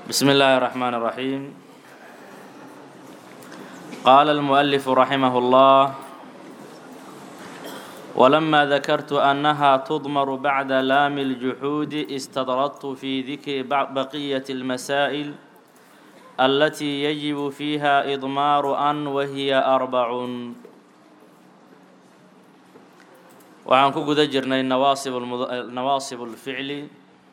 بسم الله الرحمن الرحيم قال المؤلف رحمه الله ولما ذكرت أنها تضمر بعد لام الجحود استدردت في ذكر بقية المسائل التي يجب فيها إضمار أن وهي أربع waxaan ku guda jirnay nawaasib nawaasib ulficli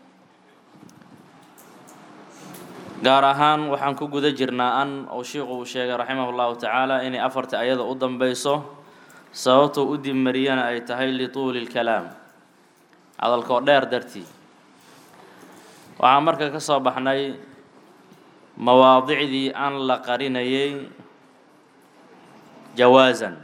gaar ahaan waxaan ku guda jirnaa an uu shiiku uu sheegay raximah llahu tacaala inay afarta ayada u danbeyso sababtuu u dibmariyana ay tahay lituuli lkalaam hadalkoo dheer dartii waxaan marka ka soo baxnay mawaadicdii an la qarinayay jawaasan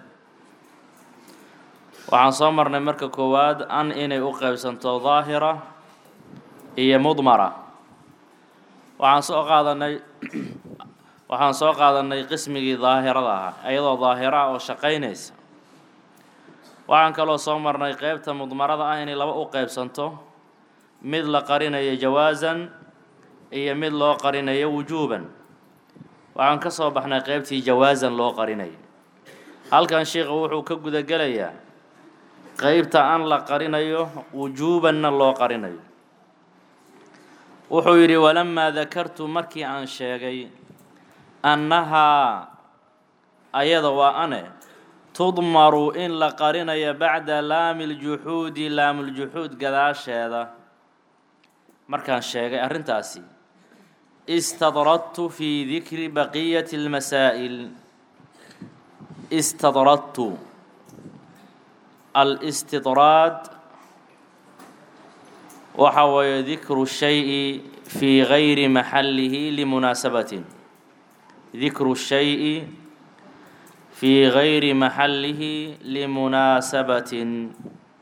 waxaan soo marnay marka koowaad an inay u qeybsanto daahira iyo mudmara waxaan soo qaadanay waxaan soo qaadanay qismigii daahirada ahaa iyadoo daahira oo shaqaynaysa waxaan kaloo soo marnay qeybta mudmarada ah inay laba u qeybsanto mid la qarinayo jawaasan iyo mid loo qarinayo wujuuban waxaan ka soo baxnay qeybtii jawaasan loo qarinayo halkan sheikha wuxuu ka gudagelayaa qeybta an la qarinayo wujuubanna loo qarinayo wuxuu yidhi walamaa dakartu markii aan sheegay annahaa ayada waa ane tudmaru in la qarinayo bacda laami ljuxuudi laamuljuxuud gadaasheeda markaan sheegay arrintaasi istadradtu fii dikri baqiyati اlmasaa'il istadradtu alistidraad waxa weeye dikru shayi fii gayri maxallihi limunaasabatin dikru shayi fii gayri maxallihi limunaasabatin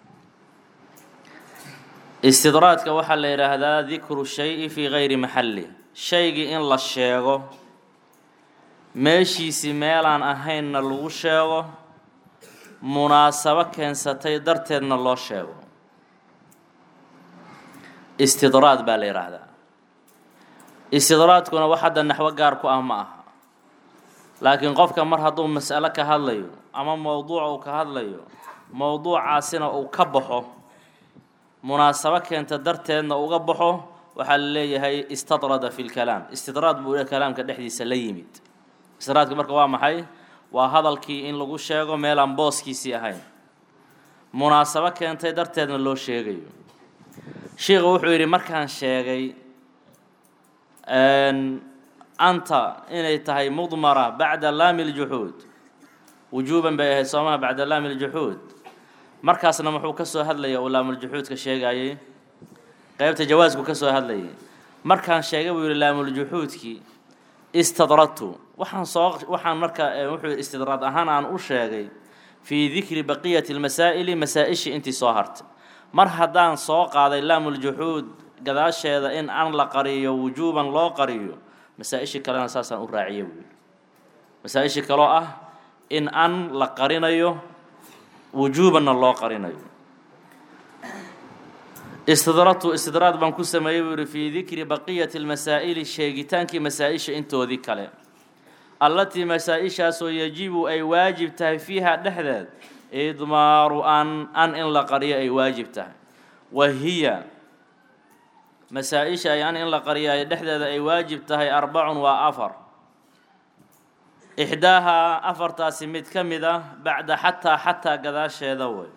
istidraadka waxaa la yidhaahdaa dikru shayi fii gayri maxallih shaygii in la sheego meeshiisii meelaan ahaynna lagu sheego munaasabo keensatay darteedna loo sheego istidraad baa la yidhaahdaa istidraadkuna wax hadda naxwo gaar ku ah ma aha laakiin qofka mar hadduu mas'alo ka hadlayo ama mowduuc uu ka hadlayo mowduucaasina uu ka baxo munaasabo keenta darteedna uga baxo waxaa la leeyahay istadrada fi lkalaam istidraad buu kalaamka dhexdiisa la yimid istidraadka marka waa maxay waa hadalkii in lagu sheego meelaan booskiisii ahayn munaasabo keentay darteedna loo sheegayo sheikhu wuxuu yidhi markaan sheegay anta inay tahay mudmara bacda laami ljuxuud wujuuban bay ahayd soomaha bacda laami ljuxuud markaasna muxuu ka soo hadlaya uu laamuljuxuudka sheegayay qeybta jawaasku ka soo hadlayay markaan sheegay buu yidhi laamuljuxuudkii istadradtu waxaan soo waxaan marka wuxuu istidraad ahaan aan u sheegay fii dikri baqiyati lmasaa'ili masaa-ishii intii soo hartay mar haddaan soo qaaday laamuljuxuud gadaasheeda in an la qariyo wujuuban loo qariyo masaa-ishii kalena saasaan u raaciya buuli masaa-ishii kaloo ah in an la qarinayo wujuubanna loo qarinayo istidradtu istidraad baan ku sameeyey buu yihi fii dikri baqiyati lmasaa'ili sheegitaankii masaa-isha intoodii kale allatii masaa-ishaasoo yajibu ay waajib tahay fiiha dhexdeed idmaaru an an in la qariyo ay waajib tahay wa hiya masaa-isha ay an in la qariyo ay dhexdeeda ay waajib tahay arbacun waa afar ixdaahaa afartaasi mid ka mid ah bacda xataa xataa gadaasheeda way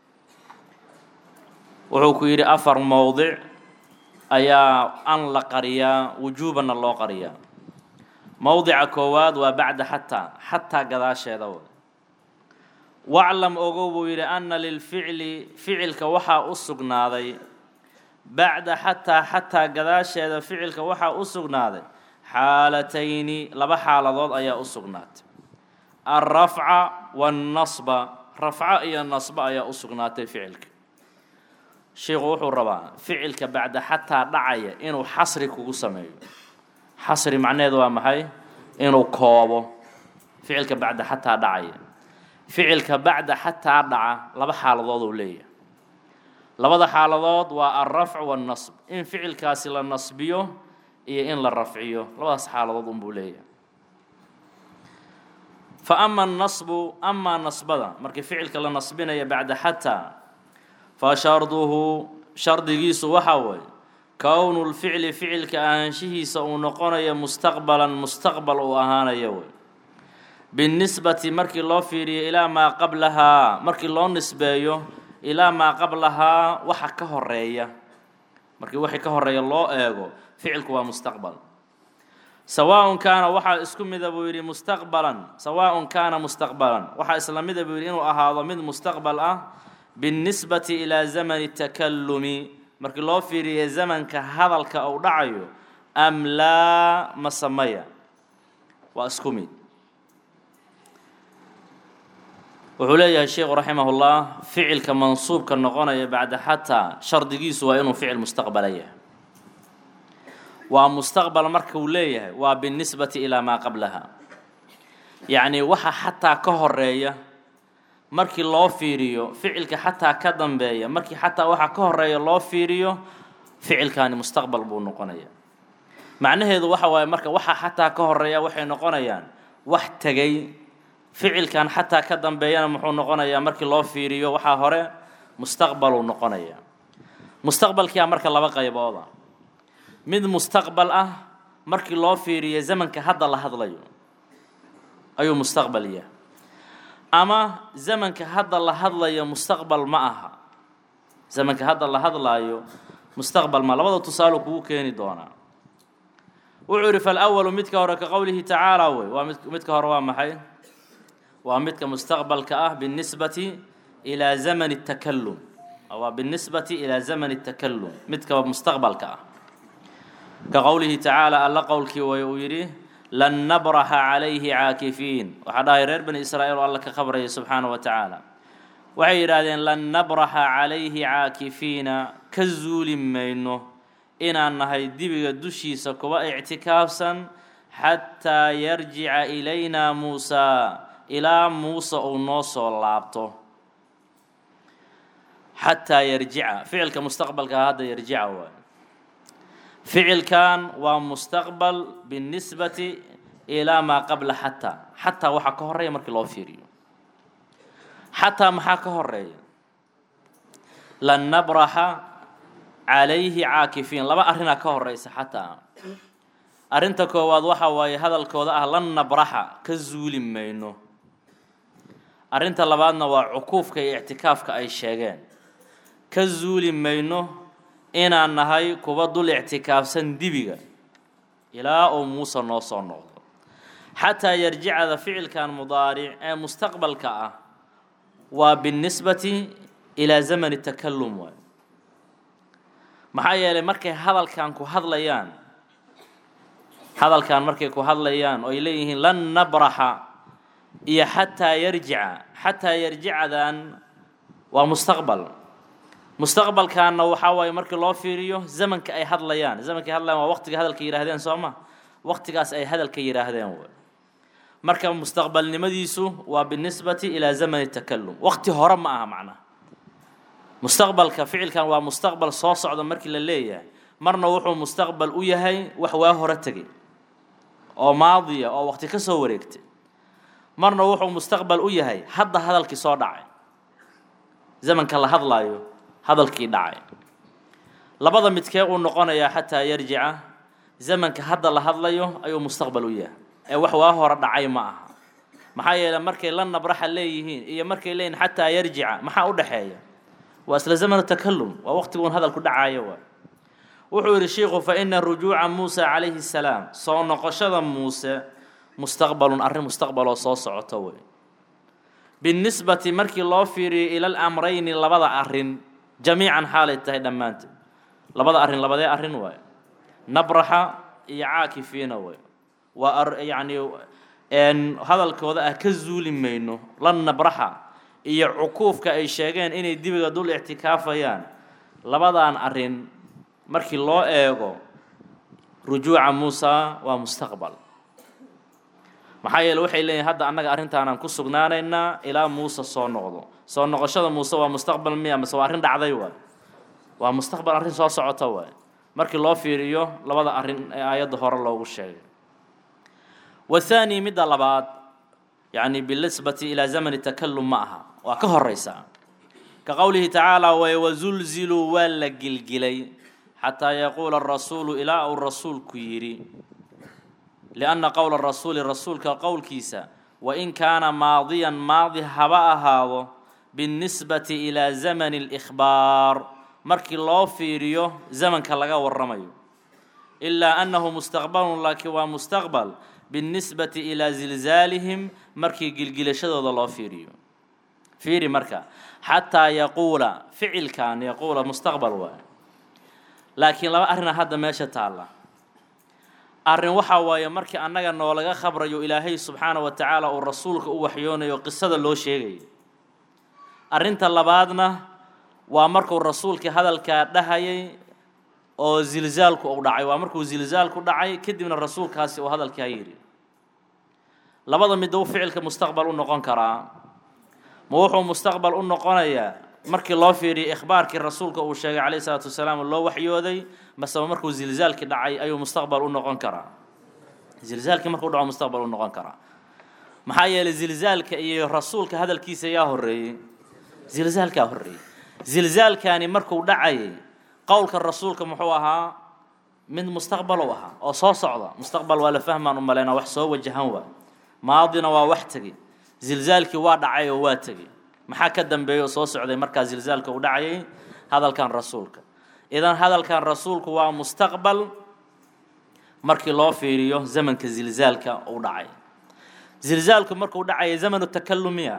wuxuu ku yidhi afar mowdic ayaa an la qariyaa wujuubanna loo qariyaa mowdica koowaad waa bacda xataa xataa gadaasheeda way waclam ogow buu yidhi anna lilficli ficilka waxaa u sugnaaday bacda xataa xataa gadaasheeda ficilka waxaa u sugnaaday xaalatayni laba xaaladood ayaa u sugnaatay alrafca waannasba rafco iyo nasba ayaa u sugnaatay ficilka sheikhu wuxuu rabaa ficilka bacda xataa dhacaya inuu xasri kugu sameeyo xasri macnaheedu waa maxay inuu koobo ficilka bacda xataa dhacaya ficilka bacda xataa dhaca laba xaaladood uu leeyahay labada xaaladood waa alrafc waannasb in ficilkaasi la nasbiyo iyo in la rafciyo labadaas xaaladood unbuu leeyahay fa ama annasbu amaa nasbada markii ficilka la nasbinaya bacda xataa fa sharduhu shardigiisu waxaa weeye kownu lficli ficilka ahaanshihiisa uu noqonayo mustaqbalan mustaqbal uu ahaanayo wey binnisbati markii loo fiiriyo ilaa maa qablahaa markii loo nisbeeyo ilaa maa qablahaa waxa ka horeeya markii wixii ka horeeya loo eego ficilku waa mustaqbal sawaaun kaana waxaa isku mida buu yidhi mustaqbalan sawaaun kaana mustaqbalan waxaa isla mida buu yidhi inuu ahaado mid mustaqbal ah binnisbati ilaa zamani takallumi markii loo fiiriyo zamanka hadalka uu dhacayo am laa ma samaya waa isku mid wuxuu leeyahay sheikhu raximah ullah ficilka mansuubka noqonaya bacda xataa shardigiisu waa inuu ficil mustaqbala yahay waa mustaqbal marka uu leeyahay waa binnisbati ilaa maa qablaha yacnii waxa xataa ka horeeya markii loo fiiriyo ficilka xataa ka dambeeya markii xataa waxa ka horeeya loo fiiriyo ficilkaani mustaqbal buu noqonaya macnaheedu waxa waaye marka waxa xataa ka horeeya waxay noqonayaan wax tegay ficilkan xataa ka dambeeyana muxuu noqonayaa markii loo fiiriyo waxaa hore mustaqbaluu noqonaya mustaqbalkiia marka laba qaybooda mid mustaqbal ah markii loo fiiriyo zamanka hadda la hadlayo ayuu mustaqbal yahay ama zamanka hadda la hadlayo mustaqbal ma aha zamanka hadda la hadlaayo mustaqbal ma labada tusaalo kugu keeni doonaa wuxuu yidhi falwalu midka hore ka qowlihi tacaala wey waa mid midka hore waa maxay waa midka mustaqbalka ah binisbati ilaa zamani takalum waa binisbati ilaa zamani takalum midka mustaqbalka ah ka qowlihi tacaala alla qowlkii way uu yidhi lan nabraxa calayhi caakifiin waxaa dhahay reer bani israa'iil oo alla ka khabraya subxaana wa tacaala waxay yidhaahdeen lan nabraxa calayhi caakifiina ka zuuli mayno inaan nahay dibiga dushiisa kuwa ictikaafsan xataa yarjica ilayna muusaa ilaa muuse uu noo soo laabto xataa yarjica ficilka mustaqbalka hadda yarjica waay ficilkan waa mustaqbal binisbati ilaa maa qabla xataa xataa waxaa ka horeeya markii loo fiiriyo xataa maxaa ka horeeya lan nabraxa calayhi caakifiin laba arrinaa ka horeysa xataa arrinta koowaad waxa waaye hadalkooda ah lan nabraxa ka zuuli mayno arrinta labaadna waa cukuufka iyo ictikaafka ay sheegeen ka zuuli mayno inaan nahay kuwa dul ictikaafsan dibiga ilaa uu muuse noo soo noqdo xataa yarjicada ficilkan mudaaric ee mustaqbalka ah waa binisbati ilaa zamani takalum waay maxaa yeelay markay hadalkan ku hadlayaan hadalkan markay ku hadlayaan oo ay leeyihiin lan nabraxa iyo xataa yarjica xataa yarjicadan waa mustaqbal mustaqbalkaanna waxaa waaye markii loo fiiriyo zamanka ay hadlayaan zamanka ay hadlayaan waa waqtiga hadalka yidhaahdeen soo ma waqtigaas ay hadalka yidhaahdeen way marka mustaqbalnimadiisu waa binisbati ilaa zamani takalum waqti hore ma aha macnaha mustaqbalka ficilkan waa mustaqbal soo socda markii la leeyahay marna wuxuu mustaqbal u yahay wax waa hore tegay oo maadiya oo waqti ka soo wareegtay marna wuxuu mustaqbal u yahay hadda hadalkii soo dhacay zamanka la hadlaayo hadalkii dhacay labada midkee uu noqonayaa xataa yarjica zamanka hadda la hadlayo ayuu mustaqbal u yahay ee wax waa hore dhacay ma aha maxaa yeeley markay la nabraxa leeyihiin iyo markay leeyihin xataa yarjica maxaa u dhexeeya waa isla zamanu takalum waa waqtiguun hadalku dhacayo waa wuxuu yidhi shiikhu fa ina rujuuca muusa calayhi salaam soo noqoshada muuse mustaqbalun arrin mustaqbaloo soo socoto wey binisbati markii loo fiiriyo ila alamrayni labada arrin jamiican xaalay tahay dhammaanteed labada arrin labadee arrin waay nabraxa iyo caakifiina way waa yacni hadalkooda ah ka zuuli mayno lan nabraxa iyo cukuufka ay sheegeen inay dibiga dul ictikaafayaan labadan arrin markii loo eego rujuuca muusa waa mustaqbal maxaa yeele waxay leeyihin hadda annaga arrintaanaan ku sugnaanaynaa ilaa muuse soo noqdo soo noqoshada muuse waa mustaqbal miya mase waa arrin dhacday waay waa mustaqbal arrin soo socota waay markii loo fiiriyo labada arrin ee aayadda hore loogu sheegay wathaani midda labaad yacni binisbati ilaa zamani takalum ma aha waa ka horeysaa ka qowlihi tacaala way wazulziluu waa la gilgilay xataa yaquula arasuulu ilaa uu rasuulku yidhi lianna qowla rasuuli rasuulka qowlkiisa wain kaana maadiyan maadi haba ahaado binisbati ilaa zamani اlإkhbaar markii loo fiiriyo zamanka laga waramayo ilaa annahu mustaqbalun laakiin waa mustaqbal binisbati ilaa zilzaalihim markii gilgilashadooda loo fiiriyo fiiri marka xataa yaquula ficilkan yaquula mustaqbal waay laakiin laba arrina hadda meesha taalla arrin waxaa waaye markii annaga noolaga khabrayo ilaahay subxaana wa tacaala uu rasuulka u waxyoonayo qisada loo sheegayo arrinta labaadna waa markuu rasuulkii hadalkaa dhahayay oo zilzaalku uu dhacay waa markuu zilzaalku dhacay kadibna rasuulkaasi uu hadalkaa yidhi labada midda u ficilka mustaqbal u noqon karaa ma wuxuu mustaqbal u noqonayaa markii loo fiiriyay ikhbaarkii rasuulka uu sheegay calayhi salaatu wasalaam loo waxyooday maseba markuu zilzaalkii dhacay ayuu mustaqbal u noqon karaa zilzaalkii markuu dhaco mustaqbal u noqon karaa maxaa yeelay zilzaalka iyo rasuulka hadalkiisa yaa horreeyey zilzaalkaa horreeyey zilzaalkani markuu dhacayay qowlka rasuulka muxuu ahaa mid mustaqbal u ahaa oo soo socda mustaqbal waa la fahmaan u malaynaa wax soo wajahan waa maadina waa wax tegey zilzaalkii waa dhacay oo waa tegey maxaa ka dambeeya oo soo socday markaa zilzaalka u dhacayay hadalkan rasuulka idan hadalkan rasuulku waa mustaqbal markii loo fiiriyo zamanka zilzaalka uu dhacay zilzaalku markuu dhacaya zamanu takalumiya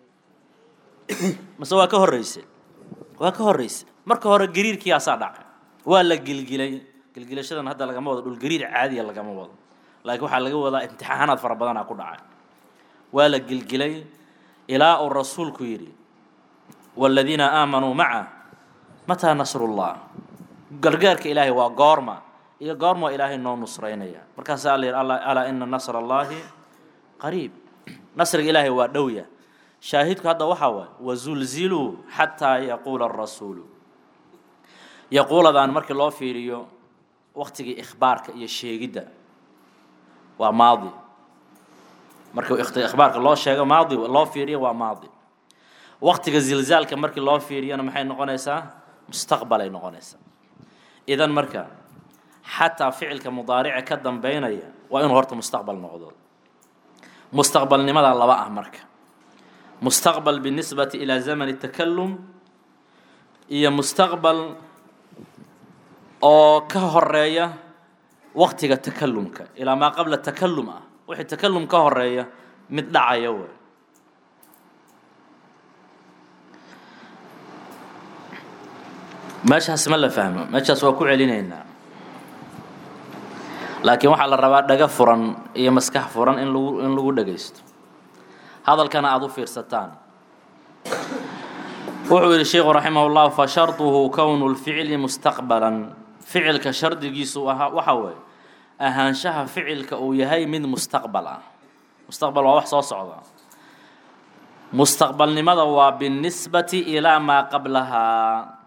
mase waa ka horreysay waa ka horreysay marka hore gariirkiiyaasaa dhacay waa la gilgilay gilgilashadan hadda lagama wado dhul gariir caadiya lagama wado laakiin waxaa laga wadaa imtixaanaad fara badanaa ku dhacay waa la gilgilay ilaa uu rasuulku yidhi waaladiina aamanuu maca mataa nasrullah gargaarka ilaahay waa goorma iyo goorma ilaahay noo nusraynaya markaasaa alla yidhi alaa ina nasra allaahi qariib nasriga ilaahay waa dhowya shaahidku hadda waxaa waay wazulziluu xataa yaquula arasuulu yaquuladaan markii loo fiiriyo waktigii ikhbaarka iyo sheegidda waa maadi markii ikhbaarka loo sheego maadi loo fiiriyo waa maadi waktiga zilzaalka markii loo fiiriyona maxay noqonaysaa mustaqbalay noqonaysaa idan marka xataa ficilka mudaarica ka dambeynaya waa inuu horta mustaqbal noqdo mustaqbalnimadaa laba ah marka mustaqbal binisbati ilaa zamani takalum iyo mustaqbal oo ka horeeya waktiga takalumka ilaa maa qabla takalum ah wixii takalum ka horeeya mid dhacaya way meeshaas ma la fahmo meeshaas waa ku celinaynaa laakiin waxaa la rabaa dhaga furan iyo maskax furan in lagu in lagu dhagaysto hadalkana aada u fiirsataan wuxuu yidhi sheikhu raximah llah fa sharduhu kownu lficli mustaqbalan ficilka shardigiisu ahaa waxa weeye ahaanshaha ficilka uu yahay mid mustaqbal ah mustaqbal waa wax soo socda mustaqbalnimada waa binisbati ilaa maa qablahaa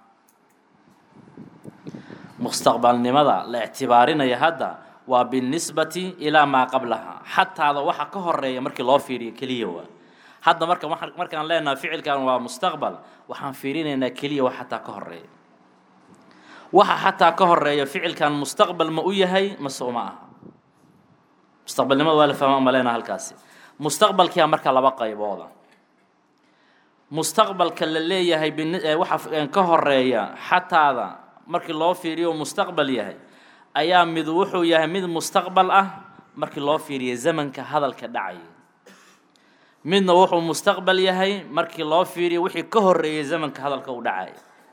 mustaqbalnimada la ictibaarinaya hadda waa binisbati ilaa maa qablahaa xataada waxa ka horeeya markii loo fiiriyo keliya waa hadda marka markaan leenaha ficilkan waa mustaqbal waxaan fiirinaynaa keliya wax xataa ka horeeya waxa xataa ka horeeya ficilkan mustaqbal ma u yahay mase uma aha mustaqbalnimada waa la fahma ma leenaha halkaasi mustaqbalkiia marka laba qaybooda mustaqbalka la leeyahay waxa ka horeeya xataada markii loo fiiriyo mustaqbal yahay ayaa mid wuxuu yahay mid mustaqbal ah markii loo fiiriyo zamanka hadalka dhacaya midna wuxuu mustaqbal yahay markii loo fiiriyo wixii ka horeeyay zamanka hadalka uu dhacaya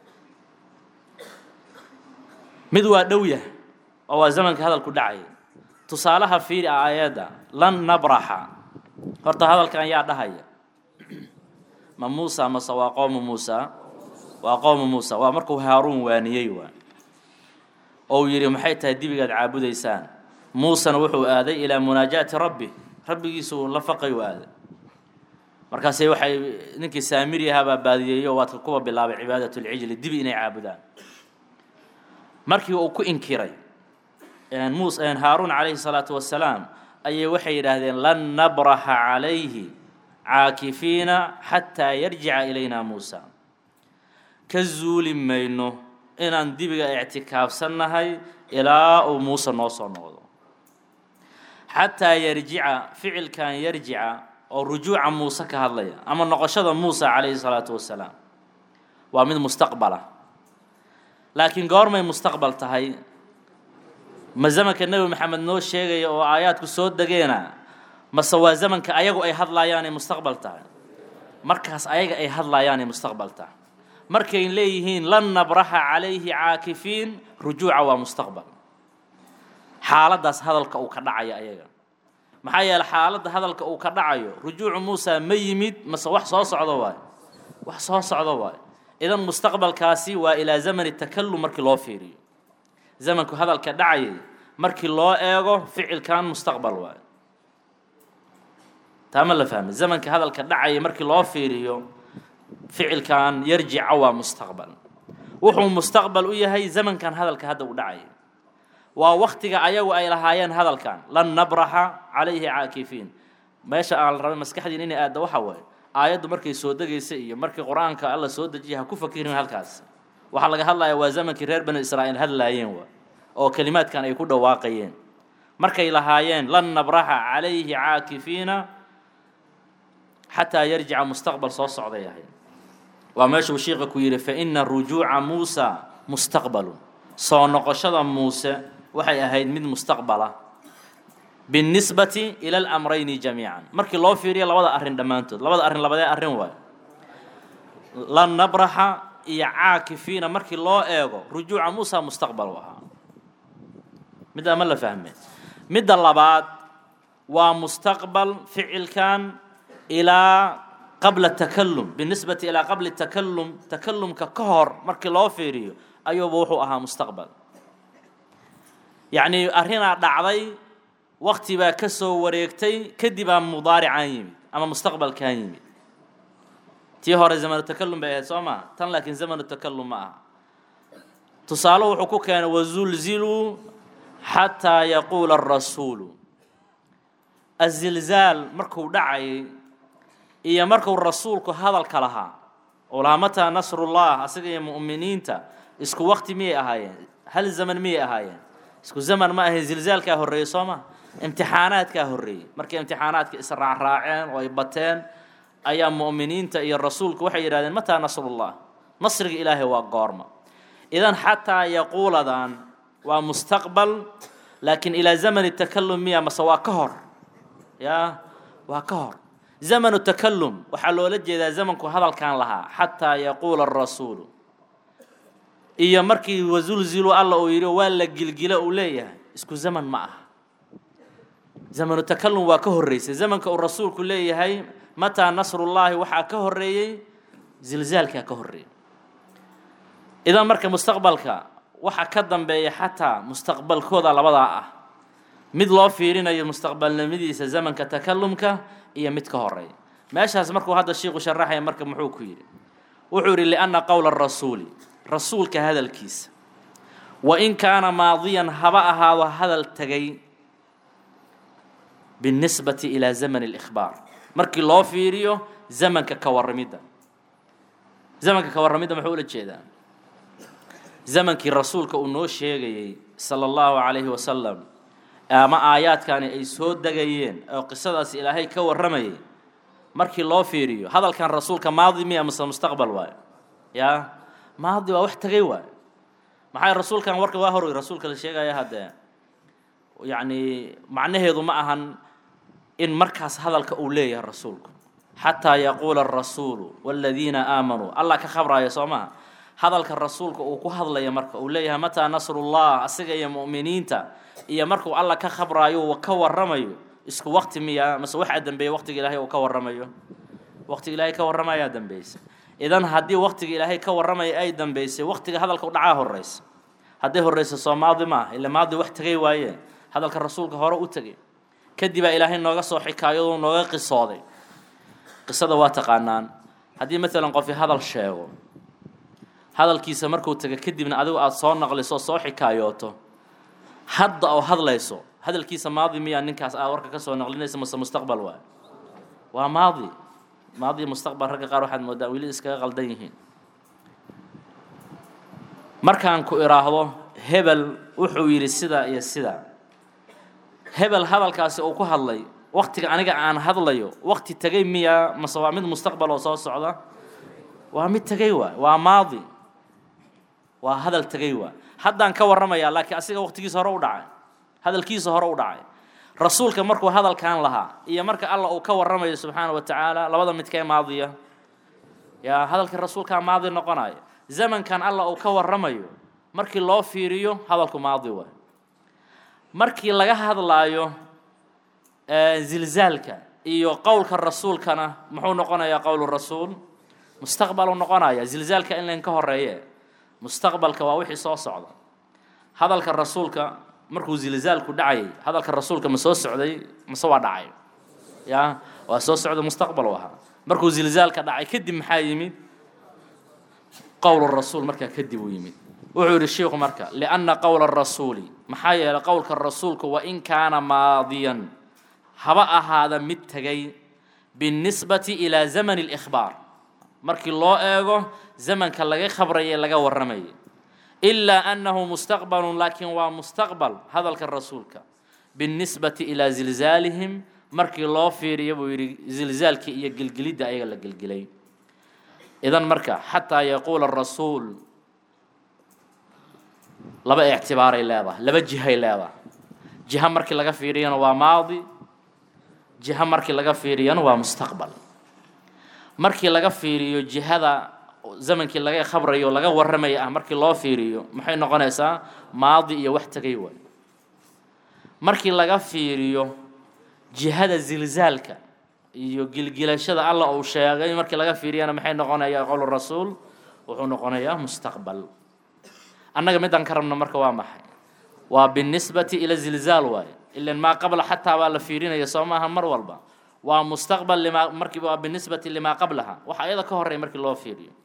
mid waa dhow yahay oo waa zamanka hadalku dhacaya tusaalaha fiiri a aayadda lan nabraxa horta hadalkan yaa dhahaya ma muusa mase waa qowmu muusa waa qowmu muusa waa markuu haaruun waaniyey waa ou yidhi maxay tahay dibigaad caabudaysaan muusena wuxuu aaday ilaa munaajaati rabbi rabbigiisuu la faqay u aaday markaase waxay ninkii saamiri ahaabaa baadiyeeyo waadka kuwa bilaabay cibaadat lcijli dibi inay caabudaan markii uu ku inkiray mus haaruun calayhi salaatu wasalaam ayay waxay yidhaahdeen lan nabraxa calayhi caakifiina xataa yarjica ilayna muusa ka zuuli mayno inaan dibiga ictikaafsannahay ilaa uu muuse noo soo noqdo xataa yarjica ficilkan yarjica oo rujuuca muuse ka hadlaya ama noqoshada muusa calayhi salaatu wasalaam waa mid mustaqbala laakiin goormay mustaqbal tahay ma zamanka nebi maxamed noo sheegaya oo aayaadku soo degeena mase waa zamanka ayagu ay hadlaayaanay mustaqbal tahay markaas ayaga ay hadlaayaanay mustaqbal tahay markay leeyihiin lan nabraxa calayhi caakifiin rujuuca waa mustaqbal xaaladdaas hadalka uu ka dhacaya ayaga maxaa yeeley xaaladda hadalka uu ka dhacayo rujuucu muusa ma yimid mase wax soo socdo waayo wax soo socdo waayo idan mustaqbalkaasi waa ilaa zamani takallum markii loo fiiriyo zamanku hadalka dhacayay markii loo eego ficilkan mustaqbal waayo taa ma la fahmay zamanka hadalka dhacayay markii loo fiiriyo ficilkan yarjica waa mustaqbal wuxuu mustaqbal u yahay zamankan hadalka hadda u dhacayay waa waktiga ayagu ay lahaayeen hadalkan lan nabraxa calayhi caakifiin meesha aan la rabay maskaxdiin inay aadda waxa waaye aayaddu markay soo degaysa iyo markii qur-aanka alla soo dejiyay ha ku fakirin halkaas waxaa laga hadlayaa waa zamankii reer bani israa'iil hadlaayeen waa oo kelimaadkan ay ku dhawaaqayeen markay lahaayeen lan nabraxa calayhi caakifiina xataa yarjica mustaqbal soo socday ahayd waa meeshuu shiiqa ku yidhi fa ina rujuuca muusa mustaqbalun soo noqoshada muuse waxay ahayd mid mustaqbala biاnnisbati ila alamrayni jamiican markii loo fiiriyo labada arrin dhammaantood labada arrin labadee arrin waayo lan nabraxa iyo caakifiina markii loo eego rujuuca muusa mustaqbal u ahaa middaa ma la fahme midda labaad waa mustaqbal ficilkan ilaa qabla takalum binisbati ilaa qabli takalum takalumka ka hor markii loo fiiriyo ayuuba wuxuu ahaa mustaqbal yacnii arrinaa dhacday wakti baa ka soo wareegtay kadibaa mudaaricaan yimid ama mustaqbalkaan yimid tii hore zamanu takalum bay ahayd soo maa tan laakiin zamanu takalum ma aha tusaale wuxuu ku keenay wazulziluu xataa yaquula arasuulu azilzaal markuu dhacayay iyo markuu rasuulku hadalka lahaa oo lahaa mataa nasrullah asaga iyo mu'miniinta isku wakti miyay ahaayeen hal zaman miyay ahaayeen isku zaman ma ahayn zilzaalkaa horreeyey soo ma imtixaanaadkaa horreeyey markay imtixaanaadka israacraaceen oo ay bateen ayaa mu'miniinta iyo rasuulku waxay yidhahdeen mataa nasrullah nasriga ilaahay waa goorma idan xataa yaquuladan waa mustaqbal laakiin ilaa zamani takalum miya mase waa ka hor ya waa ka hor zamanu takalum waxaa loola jeedaa zamanku hadalkan lahaa xataa yaquula arasuulu iyo markii wazulzilu alla uu yidhi waa la gilgilo uu leeyahay isku zaman ma aha zamanu takalum waa ka horreysay zamanka uu rasuulku leeyahay mataa nasrullaahi waxaa ka horreeyey zilzaalkaa ka horreeyey idan marka mustaqbalka waxa ka dambeeya xataa mustaqbalkooda labadaa ah mid loo fiirinayo mustaqbalnimadiisa zamanka takalumka iyo mid ka horeeya meeshaas markuu hadda shiiku sharaxaya marka muxuu ku yidhi wuxuu yidhi lianna qowla rasuuli rasuulka hadalkiisa wa in kaana maadiyan haba ahaado hadal tegay biاnnisbati ilaa zamani اlإkhbaar markii loo fiiriyo zamanka ka warramidda zamanka ka warramidda muxuu ula jeedaa zamankii rasuulka uu noo sheegayey sala allahu calayhi wasalam ama aayaadkani ay soo degayeen oo qisadaasi ilaahay ka warramayay markii loo fiiriyo hadalkan rasuulka maadi miya mase mustaqbal waayo yaa maadi waa wax tegay waayo maxay rasuulkan warka waa horoy rasuulka la sheegaya haddee yacni macnaheedu ma ahan in markaas hadalka uu leeyahay rasuulku xataa yaquula arasuulu waaladiina aamanuu allah ka khabraayo soo maha hadalka rasuulka uu ku hadlaya marka uu leeyahay mataa nasrullah asiga iyo mu'miniinta iyo markuu alla ka khabraayo uu ka warramayo isku wakti miya mase waxaa dambeeya waqtiga ilaahay uu ka warramayo waqtiga ilaahay ka warramayaa dambeysay idan haddii waqtiga ilaahay ka warramaya ay dambeysay waqtiga hadalka u dhacaa horreysa hadday horreysa soo maadi ma ah ila maadi wax tegay waaye hadalka rasuulka hore u tegay kadibaa ilaahay nooga soo xikaayadoo nooga qisooday qisada waa taqaanaan haddii maalan qofi hadal sheego hadalkiisa markuu taga kadibna adigu aada soo naqliso soo xikaayooto hadda oo hadlayso hadalkiisa maadi miyaa ninkaas aad warka ka soo naqlinaysa mase mustaqbal waay waa maadi maadi iyo mustaqbal ragga qaar waxaad moodaa weli iskaga qaldan yihiin markaan ku idhaahdo hebel wuxuu yidhi sidaa iyo sidaa hebel hadalkaasi uu ku hadlay waktiga aniga aan hadlayo wakti tegay miyaa mase waa mid mustaqbal oo soo socda waa mid tegay waay waa maadi waa hadal tegay waay haddaan ka warramayaa laakiin asiga waktigiisa hore u dhacay hadalkiisa hore u dhacay rasuulka markuu hadalkan lahaa iyo marka alla uu ka warramayo subxaana wa tacaala labada midkee maadiya yaa hadalka rasuulkaa maadi noqonaya zamankan alla uu ka warramayo markii loo fiiriyo hadalku maadi waay markii laga hadlaayo zilzaalka iyo qowlka rasuulkana muxuu noqonayaa qowlu rasuul mustaqbalu noqonaya zilzaalka in layn ka horeeye mustaqbalka waa wixii soo socda hadalka rasuulka markuu zilzaalku dhacayay hadalka rasuulka ma soo socday mase waa dhacay ya waa soo socda mustaqbal u ahaa markuu zilzaalka dhacay kadib maxaa yimid qowl rasuul markaa kadib uu yimid wuxuu yidhi sheikhu marka lianna qowla rasuuli maxaa yeelay qowlka rasuulku wain kaana maadiyan haba ahaada mid tegay binisbati ilaa zamani اlإkhbaar markii loo eego zamanka laga khabrayay laga warramayay ilaa annahu mustaqbalu laakiin waa mustaqbal hadalka rasuulka binisbati ilaa zilzaalihim markii loo fiiriya buu yidhi zilzaalkii iyo gelgelidda ayaga la gelgelay idan marka xataa yaquula rasuul laba ictibaaray leedahay laba jihay leedahay jiha markii laga fiiriyana waa maadi jiha markii laga fiiriyana waa mustaqbal markii laga fiiriyo jihada zamankii laga khabrayo laga warramaya ah markii loo fiiriyo maxay noqonaysaa maadi iyo wax tegay waay markii laga fiiriyo jihada zilzaalka iyo gilgilashada alla uu sheegay markii laga fiiriyana maxay noqonayaa qowl rasuul wuxuu noqonayaa mustaqbal annaga midaan ka rabno marka waa maxay waa binisbati ila zilzaal waaye ilan maa qabla xataa baa la fiirinaya soo maaha mar walba waa mustaqbal limaa markii waa binisbati limaa qablaha waxa ayada ka horreya markii loo fiiriyo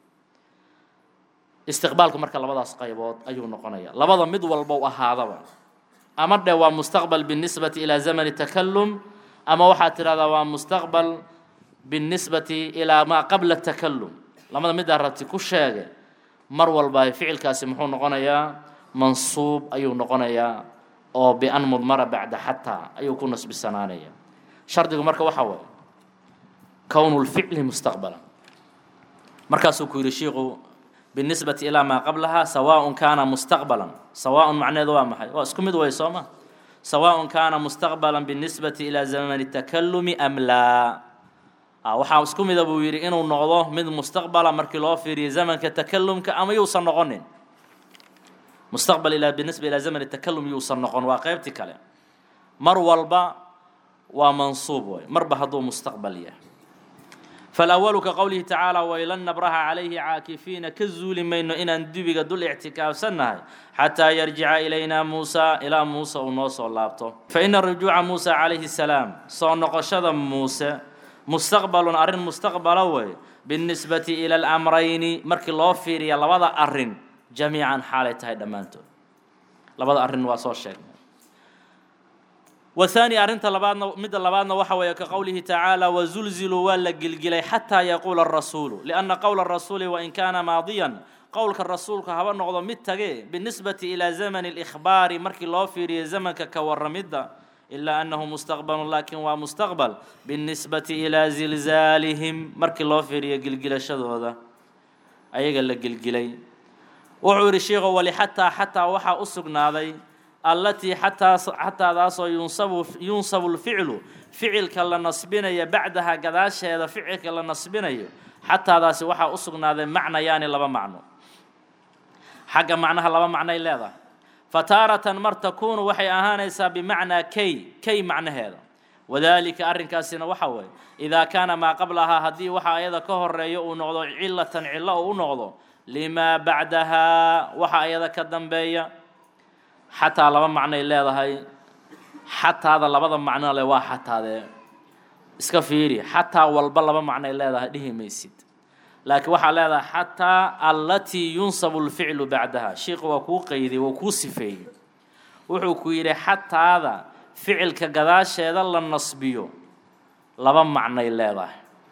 istiqbaalku marka labadaas qaybood ayuu noqonaya labada mid walba u ahaadaba ama dhe waa mustaqbal binisbati ilaa zamani takalum ama waxaad tidhahdaa waa mustaqbal binisbati ilaa maa qabla takalum lamada midaa rabti ku sheege mar walba ficilkaasi muxuu noqonayaa mansuub ayuu noqonayaa oo bian mudmara bacda xataa ayuu ku nasbisanaanaya shardigu marka waxaa waaye kownu lficli mustaqbala markaasuu ku yidhi shiiku binisbati ilaa maa qablaha sawaaءun kaana mustaqbalan sawaaءun macneedu waa maxay waa isku mid way soo ma sawaaءun kaana mustaqbalan binisbati ilaa zamani takalumi am laa waxaa isku mida buu yidhi inuu noqdo mid mustaqbala markii loo fiiriyo zamanka takalumka ama yuusan noqonin mustaqbal ilaa binisba ilaa zamani takalum yuusan noqon waa qeybtii kale mar walba waa mansuub way marba hadduu mustaqbal yahay فالأول كقوله تعالى ويلن نبرها عليه عاكفين كزول مينو إن دبيغ دول اعتكاف سنة حتى يرجع إلينا موسى إلى موسى ونوصى اللابتو فإن الرجوع موسى عليه السلام صون قشد موسى مستقبل أرن مستقبل وي بالنسبة إلى الأمرين مرك الله فيري لبدا أرن جميعا حالة هاي دمانتو لبدا أرن واسو الشيخ والثاني أرنت لبادنا مد لبادنا وحوي كقوله تعالى وزلزلوا ولا جلجلي حتى يقول الرسول لأن قول الرسول وإن كان ماضيا قولك الرسول كهبا نقض متجي بالنسبة إلى زمن الإخبار مركي الله في زمن كورمدة إلا أنه مستقبل لكن ومستقبل بالنسبة إلى زلزالهم مركي الله في جلجل شذو هذا أي قال لك جلجلي وعور الشيخ ولحتى حتى وحى أسقنا ذي التي حتى حتى ذاس ينصب ينصب الفعل فعل كلا نصبنا بعدها قداش هذا فعل كلا نصبنا حتى ذاس وحى أسقنا ذي معنى يعني لبا معنى حاجة معناها لبا معنى إلا هذا فتارة مر تكون وحي أهانيسا بمعنى كي كي معنى هذا وذلك أرن كاسنا وحوي إذا كان ما قبلها هدي وحا أيضا كهر ريو نغضو علة علة نغضو لما بعدها وحا أيضا كدنبيا xataa laba macnoay leedahay xataada labada macno le waa xataadee iska fiiri xataa walba laba macnoay leedahay dhihi maysid laakiin waxaa leedahay xataa allatii yunsabu lficlu bacdaha sheikhu waa kuu qeyday waa kuu sifeeyey wuxuu ku yidhi xataada ficilka gadaasheeda la nasbiyo laba macnay leedahay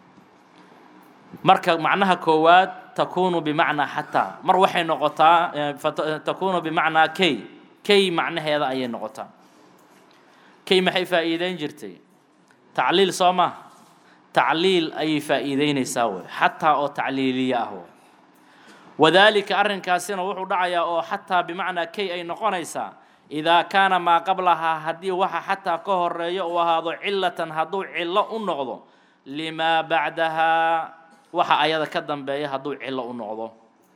marka macnaha koowaad takuunu bimacnaa xataa mar waxay noqotaa takuunu bimacnaa kay kay macnaheeda ayay noqotaa kay maxay faa'iideyn jirtay tacliil soo maa tacliil ayay faa'iideynaysaa wey xataa oo tacliiliya ah wey wadaalika arrinkaasina wuxuu dhacayaa oo xataa bimacnaa kay ay noqonaysaa idaa kaana maa qablahaa haddii waxa xataa ka horeeyo uu ahaado cilatan hadduu cillo u noqdo limaa bacdahaa waxa ayada ka dambeeya hadduu cillo u noqdo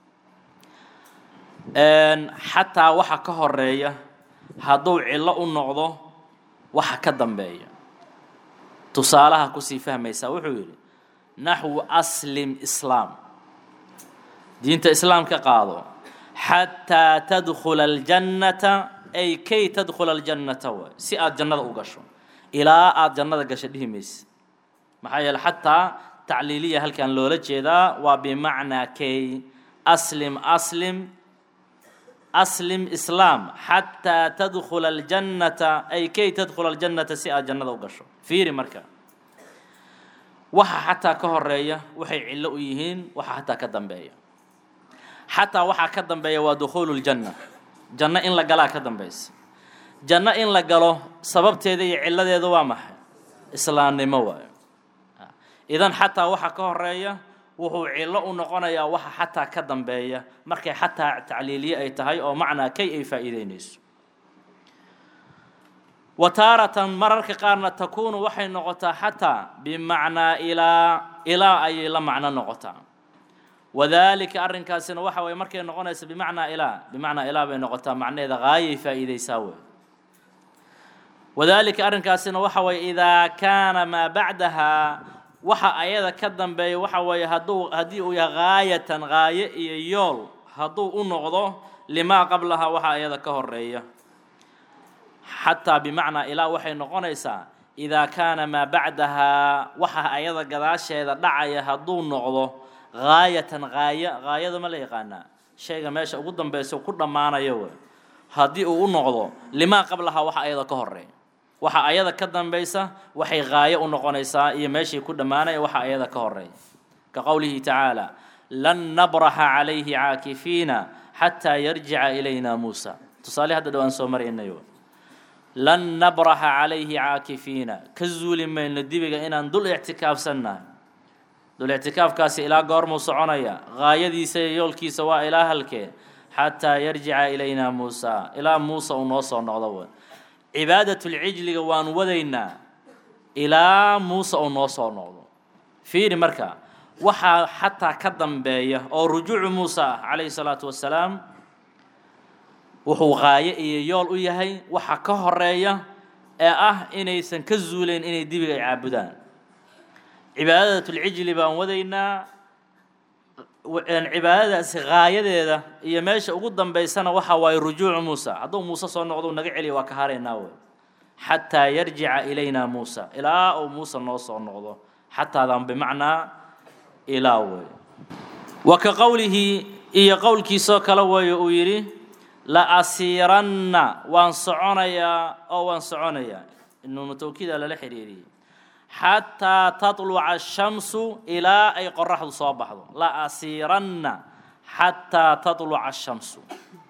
xataa waxa ka horeeya hadduu cillo u noqdo waxa ka dambeeya tusaalaha kusii fahmaysaa wuxuu yidhi naxwu aslim islaam diinta islaamka qaado xataa tadkhula aljannata ay kay tadkhula aljannata waay si aada jannada u gasho ilaa aada jannada gasho dhihi mayse maxaa yeele xataa tacliiliya halkan loola jeedaa waa bimacnaa kay aslim aslim aslim islaam xataa tadkhula aljannata ay kay tadkhula aljannata si aada jannada u gasho fiiri marka waxa xataa ka horeeya waxay cillo u yihiin waxa xataa ka dambeeya xataa waxaa ka dambeeya waa dukhuulu ljanna janno in la galaa ka dambaysa janno in la galo sababteeda iyo cilladeeda waa maxay islaamnimo waayo idan xataa waxa ka horeeya wuxuu cillo u noqonayaa waxa xataa ka dambeeya markay xataa tacliiliye ay tahay oo macnaa kay ay faa'iideynayso wa taaratan mararka qaarna takuunu waxay noqotaa xataa bimacnaa ilaa ilaa ayay la macno noqotaa wadaalika arrinkaasina waxa waye markay noqonaysa bimacnaa ilaa bimacnaa ilaa bay noqotaa macnaheeda haayay faa'iideysaa wey wadaalika arrinkaasina waxa waye idaa kaana maa bacdahaa waxa ayada ka dambeeya waxa weeye hadduu haddii uu yahay haayatan haaye iyo yool hadduu u noqdo limaa qablahaa waxa ayada ka horeeya xataa bimacnaa ilaa waxay noqonaysaa idaa kaana maa bacdahaa waxa ayada gadaasheeda dhacaya hadduu noqdo haayatan haaya haayada ma la yaqaanaa shayga meesha ugu dambeysa ku dhammaanayo wey haddii uu u noqdo limaa qablahaa waxa ayada ka horeeya waxa ayada ka dambaysa waxay haayo u noqonaysaa iyo meeshii ku dhammaanaya waxa ayada ka horeeya ka qowlihi tacaala lan nabraxa calayhi caakifiina xataa yarjica ilayna muusa tusaale hadda dhowaan soo maraynayo lan nabraxa calayhi caakifiina ka zuuli mayno dibiga inaan dul ictikaafsannahay dul ictikaafkaasi ilaa goormuu soconaya haayadiisa iyo yoolkiisa waa ilaa halkee xataa yarjica ilayna muusa ilaa muusa uu noo soo noqdo wey cibaadatulcijliga waan wadaynaa ilaa muuse uu noo soo noqdo fiiri marka waxaa xataa ka dambeeya oo rujuucu muuse ah calayhi salaatu wassalaam wuxuu qaayo iyo yool u yahay waxa ka horeeya ee ah inaysan ka zuuleyn inay dibiga ay caabudaan cibaadatulcijli baan wadaynaa cibaadadaasi haayadeeda iyo meesha ugu dambaysana waxa waaye rujuucu muusa hadduu muuse soo noqdo naga celiya waa ka haraynaa wey xataa yarjica ilayna muusa ilaa uu muuse noo soo noqdo xataadan bimacnaa ilaa wey wa ka qowlihi iyo qowlkiisoo kale weeye uu yidhi la asiiranna waan soconayaa oo waan soconayaa inuunu tawkiida lala xiriiriyey xataa taطluca ashamsu ilaa ay qoraxdu soo baxdo la asiiranna xataa taطluca ashamsu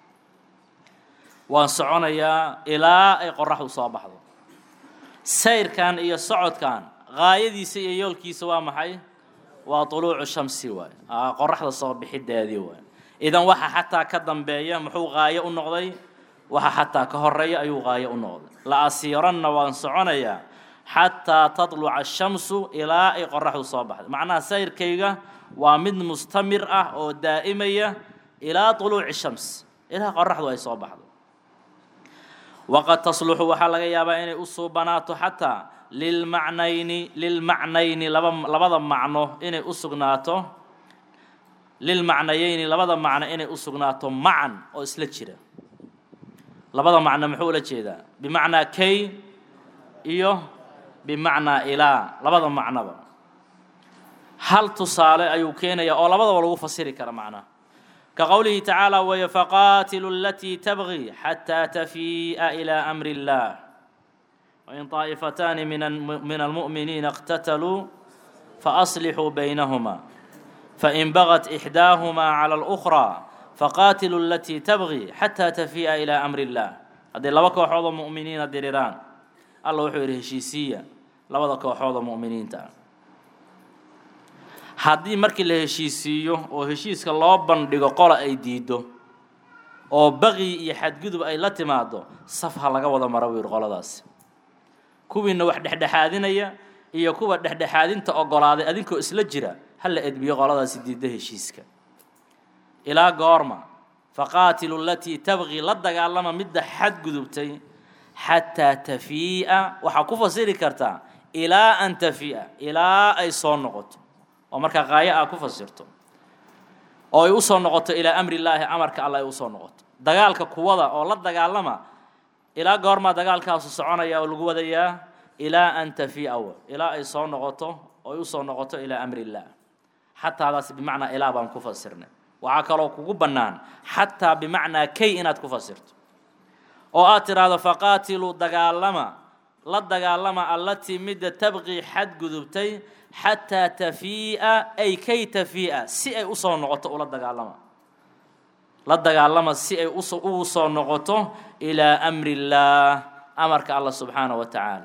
waan soconayaa ilaa ay qoraxdu soo baxdo sayrkan iyo socodkan gaayadiisa iyo yoolkiisa waa maxay waa طuluucu shamsi waay qoraxda soo bixideedii waay idan waxa xataa ka dambeeya muxuu gaayo u noqday waxa xataa ka horeeya ayuu gaayo u noqday la asiiranna waan soconayaa xataa taطluca ashamsu ilaa ay qoraxdu soo baxday macnaha sayrkayga waa mid mustamir ah oo daa'imaya ilaa طuluuci shams ilaa qoraxdu ay soo baxdo waqad tasluxu waxaa laga yaabaa inay u suubanaato xataa lilmacnayni lilmacnayni laba labada macno inay u sugnaato lilmacnayeyni labada macno inay u sugnaato macan oo isla jira labada macno muxuu ula jeedaa bimacnaa kay iyo bimacnaa ilaa labada macnoba hal tusaale ayuu keenaya oo labadaba lagu fasiri kara macnaha ka qowlihi tacaala weeye faqaatilu alatii tabgii xataa tafii'a ilaa amri اllah wain طaa'ifataani min almu'miniina اqtataluu faaslixuu baynahuma fain bagat ixdaahumaa cala اlأkhraa faqaatilu alatii tabgii xataa tafii'a ilaa amri اllah hadday laba kooxood oo mu'miniina diriraan alla wuxuu yidhi heshiisiiya labada kooxood oo mu'miniinta ah haddii markii la heshiisiiyo oo heshiiska loo bandhigo qola ay diiddo oo baqi iyo xadgudub ay la timaado saf ha laga wada mara buu yidhi qoladaasi kuwiina wax dhexdhexaadinaya iyo kuwa dhexdhexaadinta ogolaaday adinkoo isla jira ha la edbiyo qoladaasi diidda heshiiska ilaa goorma faqaatilu alatii tabqii la dagaalama midda xadgudubtay xataa tafii'a waxaa ku fasiri kartaa ilaa an tafii'a ilaa ay soo noqoto oo markaa qaayo aa ku fasirto oo ay usoo noqoto ilaa amri illaahi amarka alla ay usoo noqoto dagaalka kuwada oo la dagaalama ilaa goormaa dagaalkaasu soconaya oo lagu wadayaa ilaa an tafii'a w ilaa ay soo noqoto oo ay usoo noqoto ilaa amri illaah xataadaas bimacnaa ilaa baan ku fasirnay waxaa kaloo kugu bannaan xataa bimacnaa kay inaad ku fasirto oo aad tidhaahdo faqaatiluu dagaalama la dagaalama allatii midda tabqii xadgudubtay xataa tafii'a ay kay tafii'a si ay usoo noqoto ula dagaalama la dagaalama si ay ugu soo noqoto ilaa amri illaah amarka allah subxaanaه wa tacaala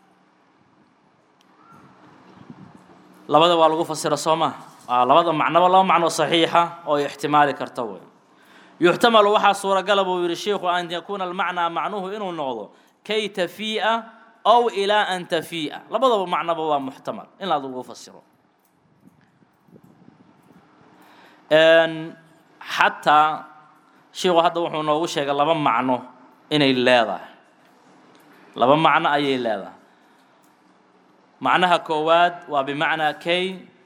labada waa lagu fasira soo maa labada macnoba laba macno saxiixa oo ay ixtimaali karta wey yuxtamalu waxaa suuragala buu yihi sheikhu an yakuuna almacnaa macnuhu inuu noqdo kay tafii'a ow ilaa an tafii'a labadaba macnoba waa muxtamal in lagu fasiro xataa sheikhu hadda wuxuu noogu sheegay laba macno inay leedahay laba macno ayay leedahay macnaha koowaad waa bimacnaa kay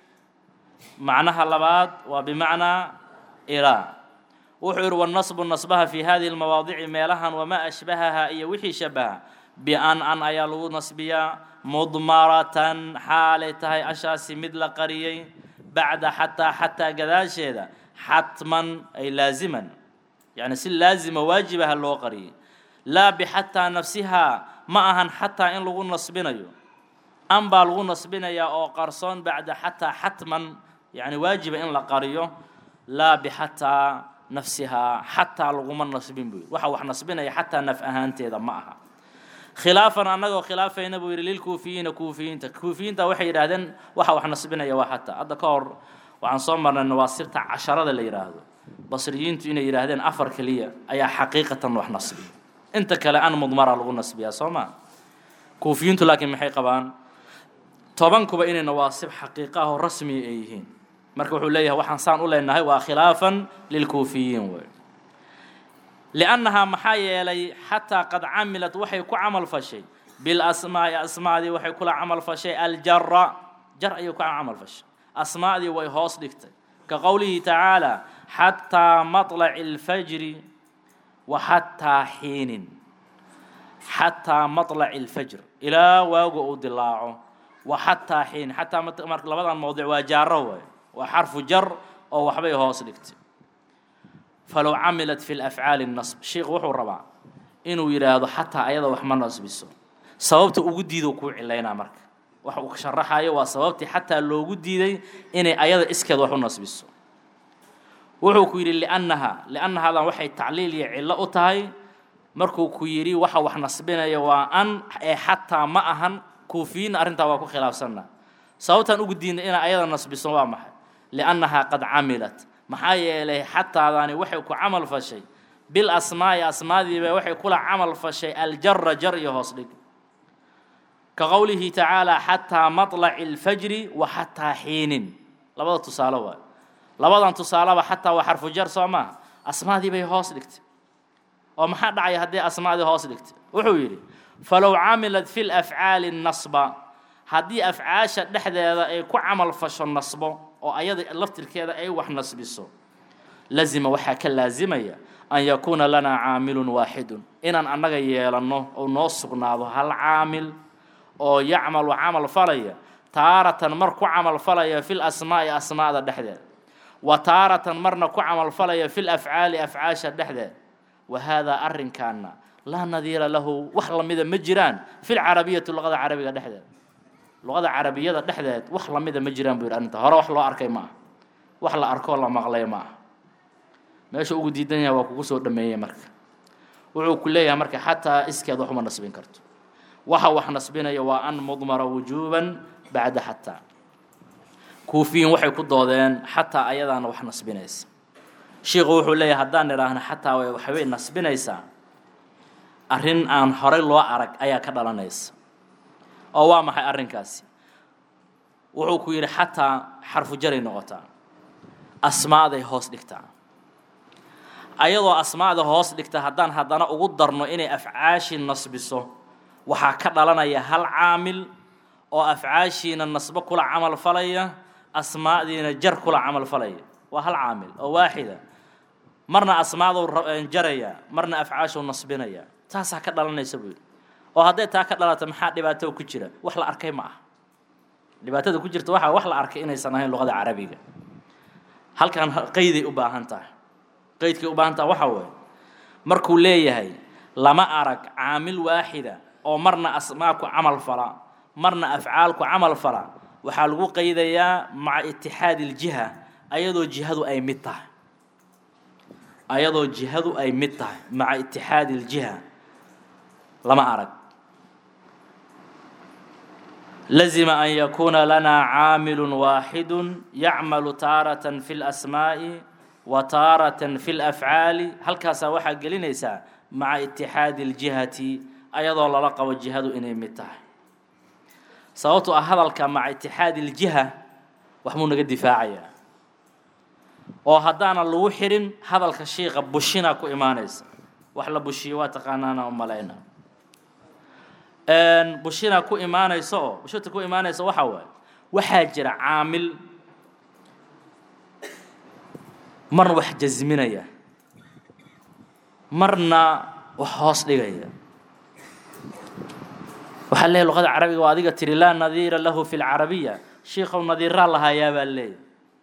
macnaha labaad waa bimacnaa ilaa wuxuu yihi wanasbu nasbaha fi hadihi lmawaadici meelahan wamaa ashbahaha iyo wixii shabaha bi-an an ayaa lagu nasbiyaa mudmaratan xaalay tahay ashaasi mid la qariyey bacda xataa xataa gadaasheeda xatman ay laaziman yani si laazima waajibaha loo qariyey laa bixataa nafsihaa ma ahan xataa in lagu nasbinayo an baa lagu nasbinayaa oo qarsoon bacda xataa xatman yani waajiba in la qariyo laa bixataa nafsihaa xataa laguma nasbin buu yidhi waxa wax nasbinaya xataa naf ahaanteeda ma aha khilaafan annagoo khilaafayna buu yidhi lilkuufiyiina kuufiyiinta kuufiyiinta waxay yidhaahdeen waxa wax nasbinaya waa xataa hadda ka hor waxaan soo marnay nawaasirta casharada la yidhaahdo basriyiintu inay yidhaahdeen afar keliya ayaa xaqiiqatan wax nasbiya inta kale an mudmara lagu nasbiyaa soo ma kuufiyiintu laakiin maxay qabaan tobankuba inay nawaasib xaqiiqa ah oo rasmiya ay yihiin marka wuxuu leeyahay waxaan saan u leenahay waa khilaafan lilkuufiyiin wey liannahaa maxaa yeelay xataa qad camilad waxay ku camal fashay bilasmaa'i asmaadii waxay kula camal fashay aljara jar ayay ku camal fashay asmaadii way hoos dhigtay ka qowlihi tacaala xataa maطlaci اlfajri wa xataa xiinin xataa maطlaci اlfajr ilaa waagu uu dilaaco wa xataa xiin xataa marka labadan mowdic waa jaaro waay waa xarfu jar oo waxbay hoos dhigtay falow camilat fi lafcaali nasb sheikh wuxuu rabaa inuu yidhaahdo xataa ayada wax ma nasbiso sababta ugu diidou kuu cilaynaa marka waxa uu sharaxayo waa sababtii xataa loogu diiday inay ayada iskeed wax u nasbiso wuxuu ku yidhi liannaha liannahadan waxay tacliil iyo cillo u tahay markuu ku yidhi waxa wax nasbinaya waa an ee xataa ma ahan kuufiyiinna arrintaa waa ku khilaafsanna sababtaan ugu diidnay inay ayada nasbiso waa maxay liannahaa qad camilat maxaa yeelay xataadani waxay ku camal fashay bil asmaa'i asmaadiiba waxay kula camal fashay aljara jar iyo hoos dhig ka qowlihi tacaala xataa maطlaci اlfajri wa xataa xiinin labada tusaale waay labadan tusaaleba xataa waa xarfu jar soo maaha asmaadii bay hoos dhigtay oo maxaa dhacaya haddii asmaadii hoos dhigtay wuxuu yidhi falow camilat fi lafcaali nasba haddii afcaasha dhexdeeda ay ku camal fasho nasbo oo ayada laftirkeeda ay wax nasbiso lazima waxaa ka laazimaya an yakuuna lanaa caamilun waaxidun inaan annaga yeelanno oo noo sugnaado hal caamil oo yacmalu camal falaya taaratan mar ku camalfalaya fi lasmaa'i asmaa'da dhexdeed wa taaratan marna ku camalfalaya fi lafcaali afcaasha dhexdeed wa haadaa arrinkaana laa nadiira lahu wax lamida ma jiraan fi lcarabiyati luqada carabiga dhexdeed luqada carabiyada dhexdeed wax lamida ma jiraan buu yidhi arrinta hore wax loo arkay ma aha wax la arkoo la maqlay ma aha meesha ugu diidan yahay waa kugu soo dhameeyey marka wuxuu ku leeyahay marka xataa iskeed wax uma nasbin karto waxa wax nasbinaya waa an mudmara wujuuban bacda xataa kuufiyiin waxay ku doodeen xataa ayadaana wax nasbinaysa shiikhu wuxuu leeyahay haddaan idhaahna xataa waxbay nasbinaysaa arrin aan horey loo arag ayaa ka dhalanaysa oo waa maxay arrinkaasi wuxuu ku yidhi xataa xarfu jaray noqotaa asmaaday hoos dhigtaa ayadoo asmaada hoos dhigta haddaan haddana ugu darno inay afcaashi nasbiso waxaa ka dhalanaya hal caamil oo afcaashiina nasbo kula camal falaya asmaadiina jar kula camal falaya waa hal caamil oo waaxida marna asmaaduu jaraya marna afcaashuu nasbinaya taasaa ka dhalanaysa buu yidhi oo hadday taa ka dhalata maxaa dhibaato ku jira wax la arkay ma aha dhibaatada ku jirta waxaa wax la arkay inaysan ahayn luqada carabiga halkan qeyday u baahan tahay qaydkay u baahan taha waxaa weeye markuu leeyahay lama arag caamil waaxida oo marna asmaa ku camal fala marna afcaal ku camal fala waxaa lagu qaydayaa maca itixaadi iljiha ayadoo jihadu ay mid tahay ayadoo jihadu ay mid tahay maca itixaadi iljiha lama arag lazima an yakuuna lanaa caamilu waaxidu yacmalu taaratan fi lasmaa'i wa taaratan fi lafcaali halkaasaa waxaa gelinaysaa maca itixaadi اljihati ayadoo lala qabo jihadu inay mid tahay sababto ah hadalka maca itixaadi اljiha wax muu naga difaacayaa oo haddaana lagu xirin hadalka shiika bushina ku imaanaysa wax la bushiyo waa taqaanaana umalayna bushina ku imaanaysa oo bushita ku imaanaysa waxaa waaye waxaa jira caamil marna wax jasminaya marna wax hoos dhigaya waxaa leeyahy luqada carabiga waa adiga tiri laa nadiira lahu fi lcarabiya shiikow nadiiraa lahayaa baa leeyahy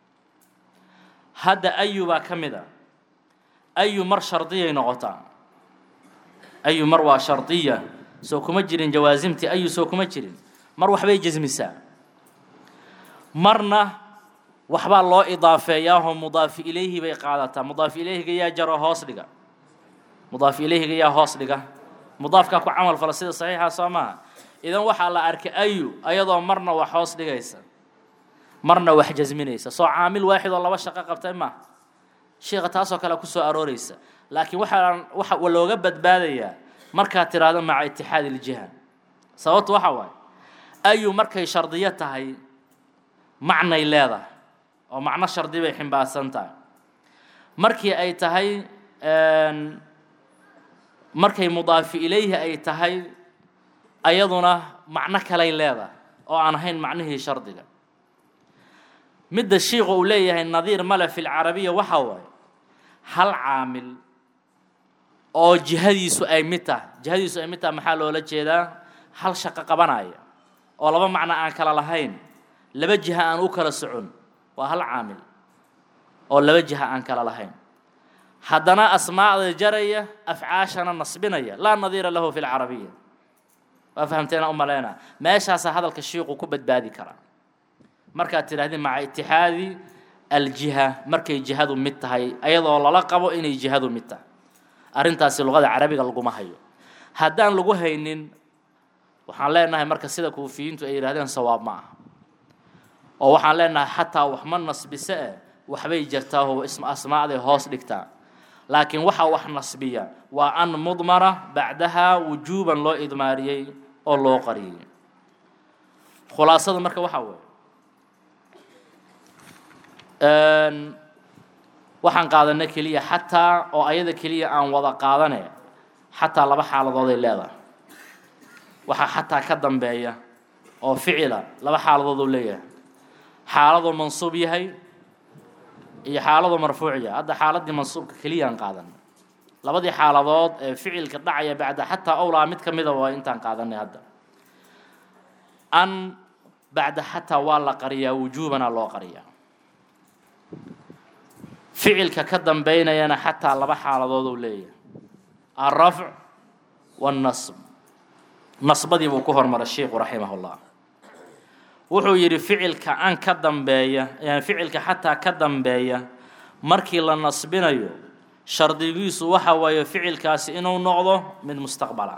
hadda ayu baa ka mid a ayu mar shardiyay noqotaa ayu mar waa shardiya soo kuma jirin jawaasimtii ayu soo kuma jirin mar waxbay jasmisaa marna waxbaa loo idaafeeyaahoo mudaafi ilayhi bay qaadataa mudaaf ilayhiga yaa jaro hoos dhiga mudaaf ilayhiga yaa hoos dhiga mudaafkaa ku camal fala sida saxiixa soo maaha idan waxaa la arkay ayu ayadoo marna wax hoos dhigaysa marna wax jasminaysa soo caamil waaxid oo laba shaqo qabtay maaha sheika taasoo kale kusoo arooreysa laakiin waxaa waxa looga badbaadayaa markaad tiraahdo maca itixaadi iljiha sababtu waxa waaye ayu markay shardiyo tahay macnay leedahay oo macno shardi bay ximbaarsan tahay markii ay tahay markay mudaafi ilayhi ay tahay ayaduna macno kalay leedahay oo aan ahayn macnihii shardiga midda shiiku uu leeyahay nadiir male fi lcarabiya waxa waaye hal caamil oo jihadiisu ay mid tahay jihadiisu ay mid tahay maxaa loola jeedaa hal shaqo qabanaya oo laba macno aan kala lahayn laba jiha aan u kala socon waa hal caamil oo laba jiha aan kala lahayn haddana asmaacda jaraya afcaashana nasbinaya laa nadiira lahu fi lcarabiya waa fahamteena u maleyna meeshaasaa hadalka shiiqu ku badbaadi karaa markaad tidhahdeen maca itixaadi aljiha markay jihadu mid tahay ayadoo lala qabo inay jihadu mid tahay arrintaasi luqada carabiga laguma hayo haddaan lagu haynin waxaan leenahay marka sida kuufiyiintu ay yidhahdeen sawaab ma aha oo waxaan leenahay xataa wax ma nasbise eh waxbay jirtaa oo asmaacday hoos dhigtaa laakiin waxaa wax nasbiya waa an mudmara bacdaha wujuuban loo idmaariyey oo loo qariyey khulaasada marka waxaa weeye waxaan qaadanay keliya xataa oo ayada keliya aan wada qaadane xataa laba xaaladood ay leedahay waxaa xataa ka dambeeya oo ficila laba xaaladood uu leeyahay xaaladuu mansuub yahay iyo xaaladuu marfuuc yahay hadda xaaladii mansuubka keliyaan qaadanay labadii xaaladood ee ficilka dhacaya bacda xataa owlaa mid ka mida waa intaan qaadanay hadda an bacda xataa waa la qariyaa wujuubana loo qariyaa ficilka ka dambeynayana xataa laba xaaladood uu leeyahay alrafc waannasb nasbadii buu ku hormaray sheikhu raximah llah wuxuu yidhi ficilka an ka dambeeya ficilka xataa ka dambeeya markii la nasbinayo shardigiisu waxa waaye ficilkaasi inuu noqdo mid mustaqbala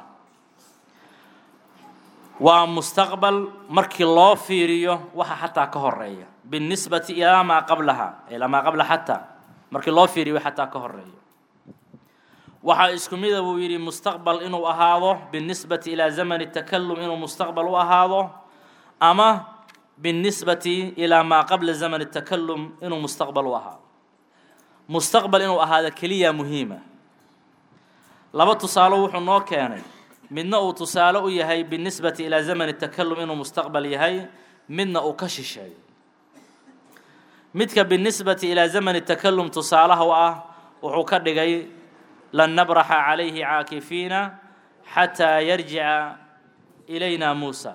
waa mustaqbal markii loo fiiriyo waxa xataa ka horeeya binisbati ilaa maa qablaha ilaa maa qabla xataa markii loo fiiriyo xataa ka horeeya waxaa isku mida buu yidhi mustaqbal inuu ahaado binisbati ilaa zamani takalum inuu mustaqbal u ahaado ama binisbati ilaa maa qabla zamani takalum inuu mustaqbal u ahaado mustaqbal inuu ahaado keliya muhiima laba tusaalo wuxuu noo keenay midna uu tusaale u yahay binisbati ilaa zamani takalum inuu mustaqbal yahay midna uu ka shisheeyo midka binisbati ilaa zamani takalum tusaalaha u ah wuxuu ka dhigay lan nabraxa calayhi caakifiina xataa yarjica ilayna muusa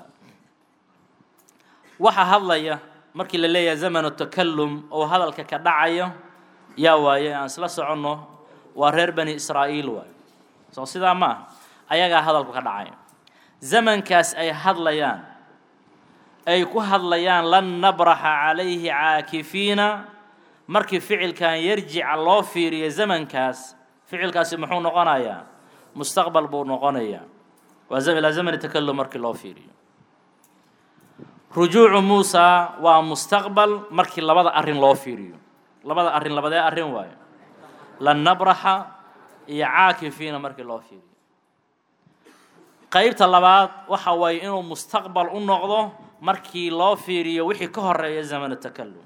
waxa hadlaya markii la leeyahay zamanu takalum oo hadalka ka dhacayo yaa waaye aan isla soconno waa reer bani israa'iil waayo soo sidaa ma ah ayagaa hadalku ka dhacay zamankaas ay hadlayaan ay ku hadlayaan lan nabraxa calayhi caakifiina markii ficilkan yarjica loo fiiriyo zamankaas ficilkaasi muxuu noqonayaa mustaqbal buu noqonayaa waa ilaa zamani takalum markii loo fiiriyo rujuucu muusa waa mustaqbal markii labada arrin loo fiiriyo labada arrin labadee arrin waayo lan nabraxa iyo caakifiina markii loo fiiriyo qaybta labaad waxa waaye inuu mustaqbal u noqdo markii loo fiiriyo wixii ka horeeya zamanu takalum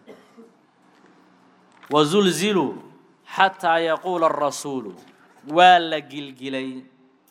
wazulziluu xataa yaquula arasuulu waa la gilgilay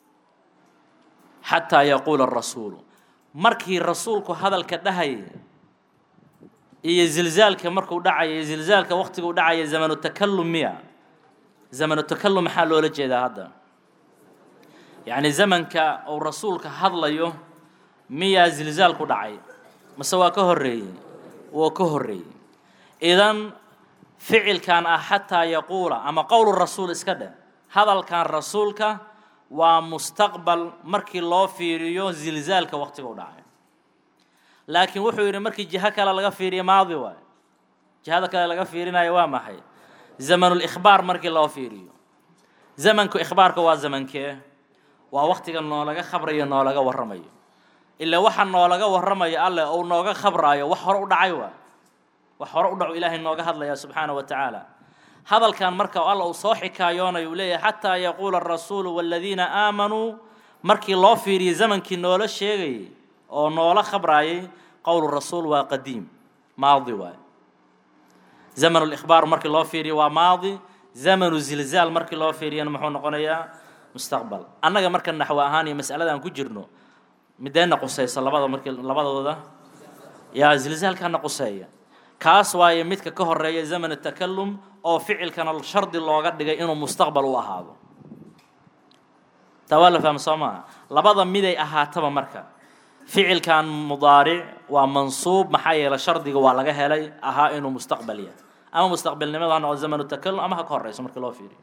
xataa yaquula arasuulu markii rasuulku hadalka dhahayay iyo zilzaalka markuu dhacaya zilzaalka waqtiguu dhacaya zamanu takalum miya zamanu takalum maxaa loola jeedaa hadda yacni zamanka uu rasuulka hadlayo miyaa zilzaal ku dhacay mase waa ka horreeyey waa ka horreeyey idan ficilkan ah xataa yaquula ama qowlu rasuul iska dheh hadalkan rasuulka waa mustaqbal markii loo fiiriyo zilzaalka waqtiga u dhacay laakiin wuxuu yidhi markii jiho kale laga fiiriyo maadi waayo jihada kale laga fiirinayo waa maxay zamanulikhbaar markii loo fiiriyo zamanku ikhbaarka waa zamankee waa waqtiga noolaga khabrayo noolaga warramayo ilaa waxa noolaga warramayo alleh ou nooga khabraayo wax hore u dhacay waa wax hore u dhaco ilaahay nooga hadlaya subxaana wa tacaala hadalkan marka alla uu soo xikaayoonayo uu leeyahay xataa yaquula arasuulu waaladiina aamanuu markii loo fiiriyey zamankii noola sheegayay oo noola khabraayay qowlu rasuul waa qadiim maadi waay zamanu likhbaar markii loo fiiriyo waa maadi zamanu zilzaal markii loo fiiriyana muxuu noqonayaa mustaqbal annaga marka naxwo ahaan iyo mas'alada aan ku jirno mideena qusaysa labada markii labadooda yaa zilzaalkana quseeya kaas waaye midka ka horeeya zamanu takalum oo ficilkana shardi looga dhigay inuu mustaqbal u ahaado taa waa la fahma soo maaha labada miday ahaataba marka ficilkan mudaaric waa mansuub maxaa yeelay shardiga waa laga helay ahaa inuu mustaqbal yahay ama mustaqbalnimada ha noqdo zamanu takalum ama ha ka horeyso markii loo fiiriyo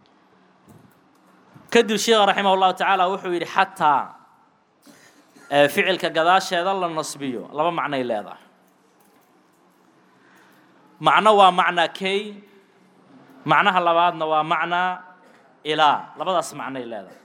kadib sheekha raximah llahu tacaala wuxuu yidhi xataa ficilka gadaasheeda la nasbiyo laba macnay leedahay macno waa macnaa kay macnaha labaadna waa macnaa ilaa labadaas macnay leedahay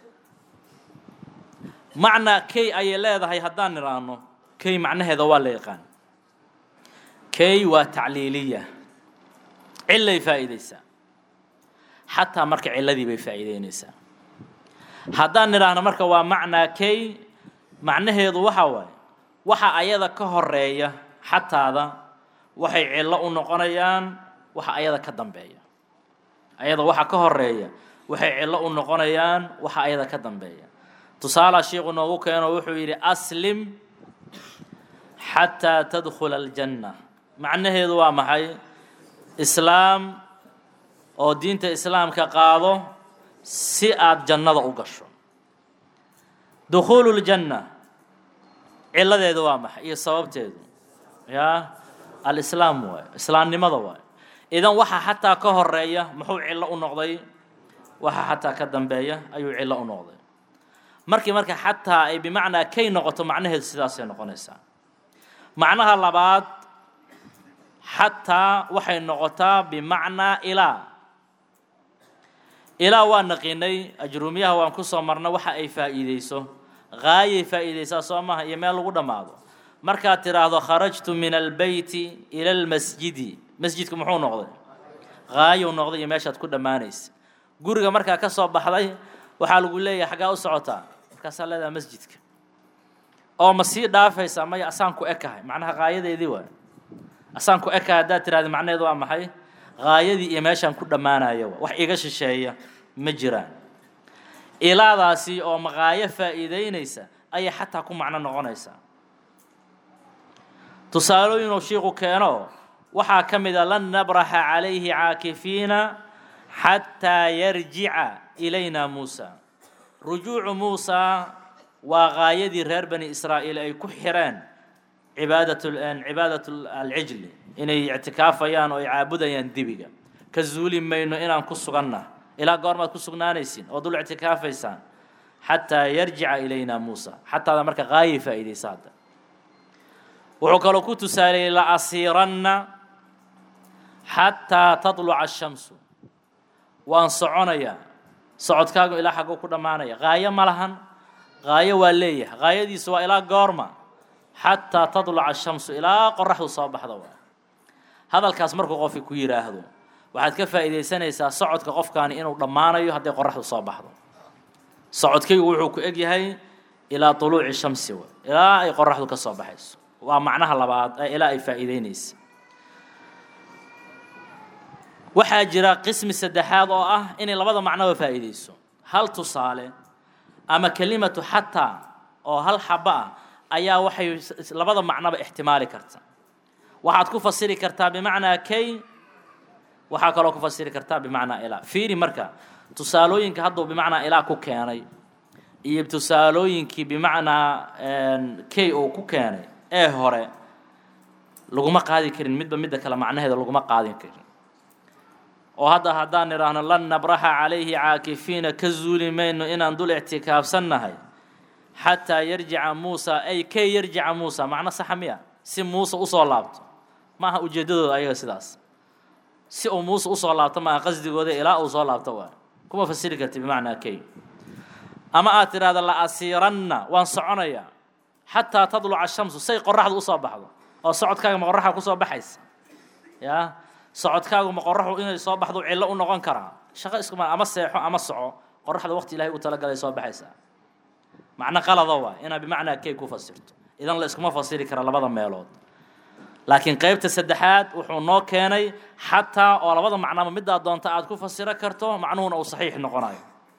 macnaa kay ayay leedahay haddaan nidhaahno kay macnaheeda waa la yaqaan kay waa tacliiliya cillay faa'iideysaa xataa marka cilladii bay faa'iideyneysaa haddaan nidhaahno marka waa macnaa kay macnaheedu waxa waaye waxa ayada ka horeeya xataada waxay cillo u noqonayaan waxa ayada ka dambeeya ayada waxa ka horeeya waxay cillo u noqonayaan waxa ayada ka dambeeya tusaalaa sheikhu noogu keeno wuxuu yidhi aslim xataa tadkhula aljanna macnaheedu waa maxay islaam oo diinta islaamka qaado si aad jannada u gasho dukhuulu ljanna cilladeedu waa maxay iyo sababteedu ya alislaam waay islaamnimada waay idan waxa xataa ka horeeya muxuu cillo u noqday waxa xataa ka dambeeya ayuu cillo u noqday markii marka xataa ay bimacnaa kay noqoto macnaheedu sidaasay noqonaysaa macnaha labaad xataa waxay noqotaa bimacnaa ilaa ilaa waa naqiinay ajruumiyaha waan ku soo marna waxa ay faa'iideyso haayay faa'iideysaa soo maha iyo meel lagu dhammaado markaad tidhaahdo kharajtu min albeyti ila almasjidi masjidku muxuu noqday haayow noqday iyo meeshaad ku dhammaanaysa guriga markaa ka soo baxday waxaa lagu leeyahay xaggaa u socotaa markaasaa leedaha masjidka oo ma sii dhaafaysaa maya asaan ku ekahay macnaha haayadeedii waay asaan ku ekahay haddaad tidhahda macnaheedu waa maxay haayadii iyo meeshaan ku dhammaanayo wax iga shisheeya ma jiraan ilaadaasi oo maqaayo faa'iideynaysa ayay xataa ku macno noqonaysaa tusaalooyinuu shiiku keeno waxaa ka mid a lan nabraxa calayhi caakifiina xataa yarjica ilayna muusa rujuucu muusaa waa gaayadii reer bani israa'iil ay ku xireen cibaadat cibaadat alcijli inay ictikaafayaan oo ay caabudayaan dibiga ka zuuli mayno inaan ku suganna ilaa goormaad ku sugnaanaysiin oo dul ictikaafaysaan xataa yarjica ilayna muusa xataada marka gaayay faa'iidaysa hadda wuxuu kaloo ku tusaaleeyey la asiiranna xataa tatluca ashamsu waan soconayaa socodkaagu ilaa xagguu ku dhammaanaya haayo ma lahan haayo waa leeyahay haayadiisu waa ilaa goorma xataa tatluca ashamsu ilaa qoraxdu soo baxda waa hadalkaas markuu qofki ku yidhaahdo waxaad ka faa'iidaysanaysaa socodka qofkaani inuu dhammaanayo hadday qoraxdu soo baxdo socodkaygu wuxuu ku eg yahay ilaa tuluuci shamsi wa ilaa ay qoraxdu ka soo baxayso waa macnaha labaad ee ilaa ay faa'iideynaysa waxaa jira qismi saddexaad oo ah inay labada macnoba faa'iideyso hal tusaale ama kelimatu xataa oo hal xaba ah ayaa waxay labada macnoba ixtimaali karta waxaad ku fasiri kartaa bimacnaa kay waxaa kaloo ku fasiri kartaa bimacnaa ilaa fiiri marka tusaalooyinka hadduu bimacnaa ilaa ku keenay iyo tusaalooyinkii bimacnaa kay uu ku keenay ee hore laguma qaadi karin midba midda kale macnaheeda laguma qaadin karin oo hadda haddaan idhaahno lan nabraxa calayhi caakifiina ka zuuli mayno inaan dul ictikaafsannahay xataa yarjica muusa ay kay yarjica muusa macno saxa miya si muuse usoo laabto ma aha ujeeddadooda ayaga sidaas si uu muuse usoo laabto maaha qasdigooda ilaa uu soo laabto waay kuma fasiri karti bimacnaa kay ama aad tidhahda la asiiranna waan soconayaa xataa tadluca shamsu say qoraxdu usoo baxdo oo socodkaaga ma qoraxa kusoo baxaysa ya socodkaagu ma qoraxu inay soo baxdo cillo u noqon karaa shaqo iskuma ama seexo ama soco qoraxda waqti ilahay u talagalay soo baxaysaa macno qalada waa inaad bimacnaa kay ku fasirto idan la iskuma fasiri kara labada meelood laakiin qeybta saddexaad wuxuu noo keenay xataa oo labada macnaba middaa doonta aad ku fasiro karto macnuhuna uu saxiix noqonayo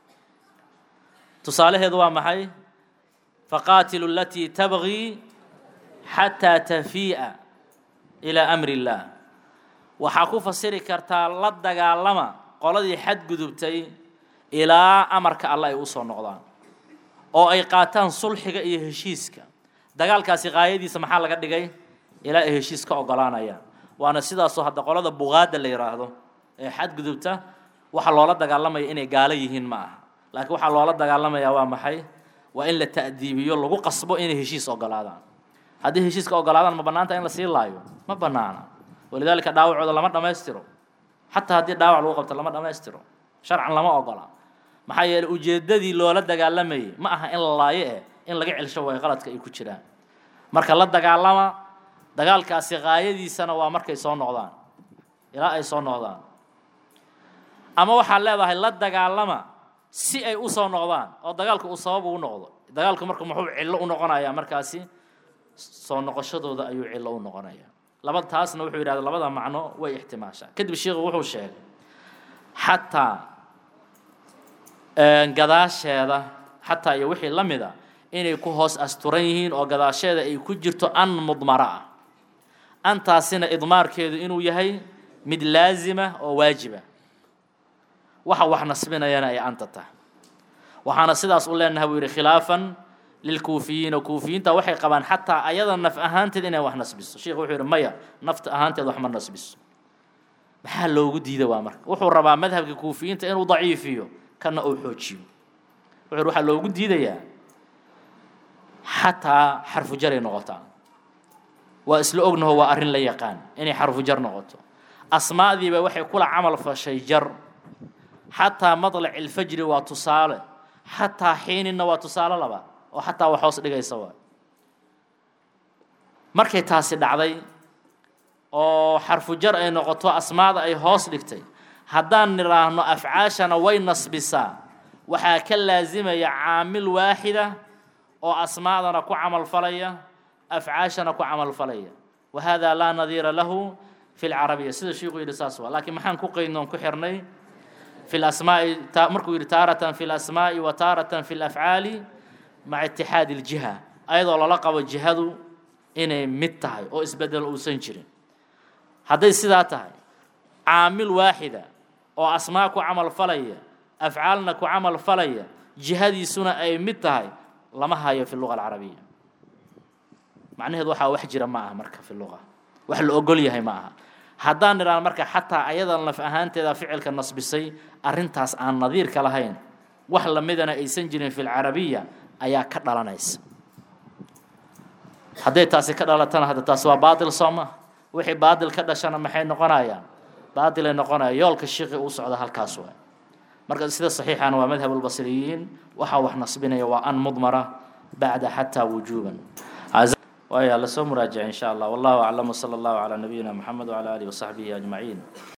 tusaalaheedu waa maxay faqaatilu alatii tabgii xataa tafii'a ilaa amri illaah waxaa ku fasiri kartaa la dagaalama qoladii xadgudubtay ilaa amarka alle ay usoo noqdaan oo ay qaataan sulxiga iyo heshiiska dagaalkaasi qaayadiisa maxaa laga dhigay ilaa ay heshiis ka ogolaanayaan waana sidaasoo hadda qolada buqaadda la yidhaahdo ee xadgudubta waxa loola dagaalamaya inay gaalo yihiin ma aha laakiin waxaa loola dagaalamayaa waa maxay waa in la ta'diibiyo lagu qasbo inay heshiis ogolaadaan haddii heshiiska ogolaadaan ma bannaanta in la sii laayo ma bannaana walidaalika dhaawacooda lama dhammaystiro xataa haddii dhaawac lagu qabto lama dhammaystiro sharcan lama ogola maxaa yeeley ujeeddadii loola dagaalamayay ma aha in la laayo eh in laga celsho way qaladka ay ku jiraan marka la dagaalama dagaalkaasi qaayadiisana waa markay soo noqdaan ilaa ay soo noqdaan ama waxaad leedahay la dagaalama si ay u soo noqdaan oo dagaalku uu sabab ugu noqdo dagaalku marka muxuu cillo u noqonayaa markaasi soo noqoshadooda ayuu cillo u noqonayaa laba taasna wuxuu yidhahda labada macno way ixtimaashaa kadib sheikhu wuxuu sheegay xataa gadaasheeda xataa iyo wixii la mid a inay ku hoos asturan yihiin oo gadaasheeda ay ku jirto an mudmara ah antaasina idmaarkeedu inuu yahay mid laazima oo waajiba waxa wax nasbinayana ay anta tahay waxaana sidaas u leenahay buu yidhi khilaafan lilkuufiyiina kuufiyiinta waxay qabaan xataa ayada naf ahaanteed inay wax nasbiso sheikhu wuxuu yidhi maya nafta ahaanteed wax ma nasbiso maxaa loogu diida waa marka wuxuu rabaa madhabka kuufiyiinta inuu daciifiyo kana uu xoojiyo wuxuu yidhi waxaa loogu diidayaa xataa xarfu jaray noqotaa waa isla ognaho waa arrin la yaqaan inay xarfu jar noqoto asmaadiiba waxay kula camal fashay jar xataa madlac ilfajri waa tusaale xataa xiininna waa tusaale laba oo xataa wax hoos dhigaysa waa markay taasi dhacday oo xarfu jar ay noqoto asmaada ay hoos dhigtay haddaan nidhaahno afcaashana way nasbisaa waxaa ka laasimaya caamil waaxida oo asmaadana ku camal falaya afcaashana ku camal falaya wa hada laa nadiira lahu fi lcarabiya sida sheikuu yidhi saas waa laakiin maxaan ku qaydnoon ku xirnay fi lasmaa'i markuu yidhi taaratan fi lasmaa'i wa taaratan fi lafcaali maca itixaadi iljiha ayadoo lala qabo jihadu inay mid tahay oo isbedel uusan jirin hadday sidaa tahay caamil waaxida oo asmaa ku camal falaya afcaalna ku camal falaya jihadiisuna ay mid tahay lama hayo fi luga alcarabiya macnaheedu waxaa wax jira ma aha marka fi luga wax la ogol yahay ma aha haddaan nidhaahno marka xataa ayadan laf ahaanteeda ficilka nasbisay arrintaas aan nadiirka lahayn wax lamidana aysan jirin fi lcarabiya ayaa ka dhalanaysa hadday taasi ka dhalatana hadda taas waa baatil soo ma wixii baatil ka dhashana maxay noqonayaan baatilay noqonaya yoolka shiqi uu socda halkaas waay marka sida saxiixana waa madhab albasriyiin waxaa wax nasbinaya waa an mudmara bacda xataa wujuuban waaya lasoo muraajica in sha allah wallahu aclam wsala allahu calaa nabiyina moxamed wcala alihi wasaxbihi ajmaciin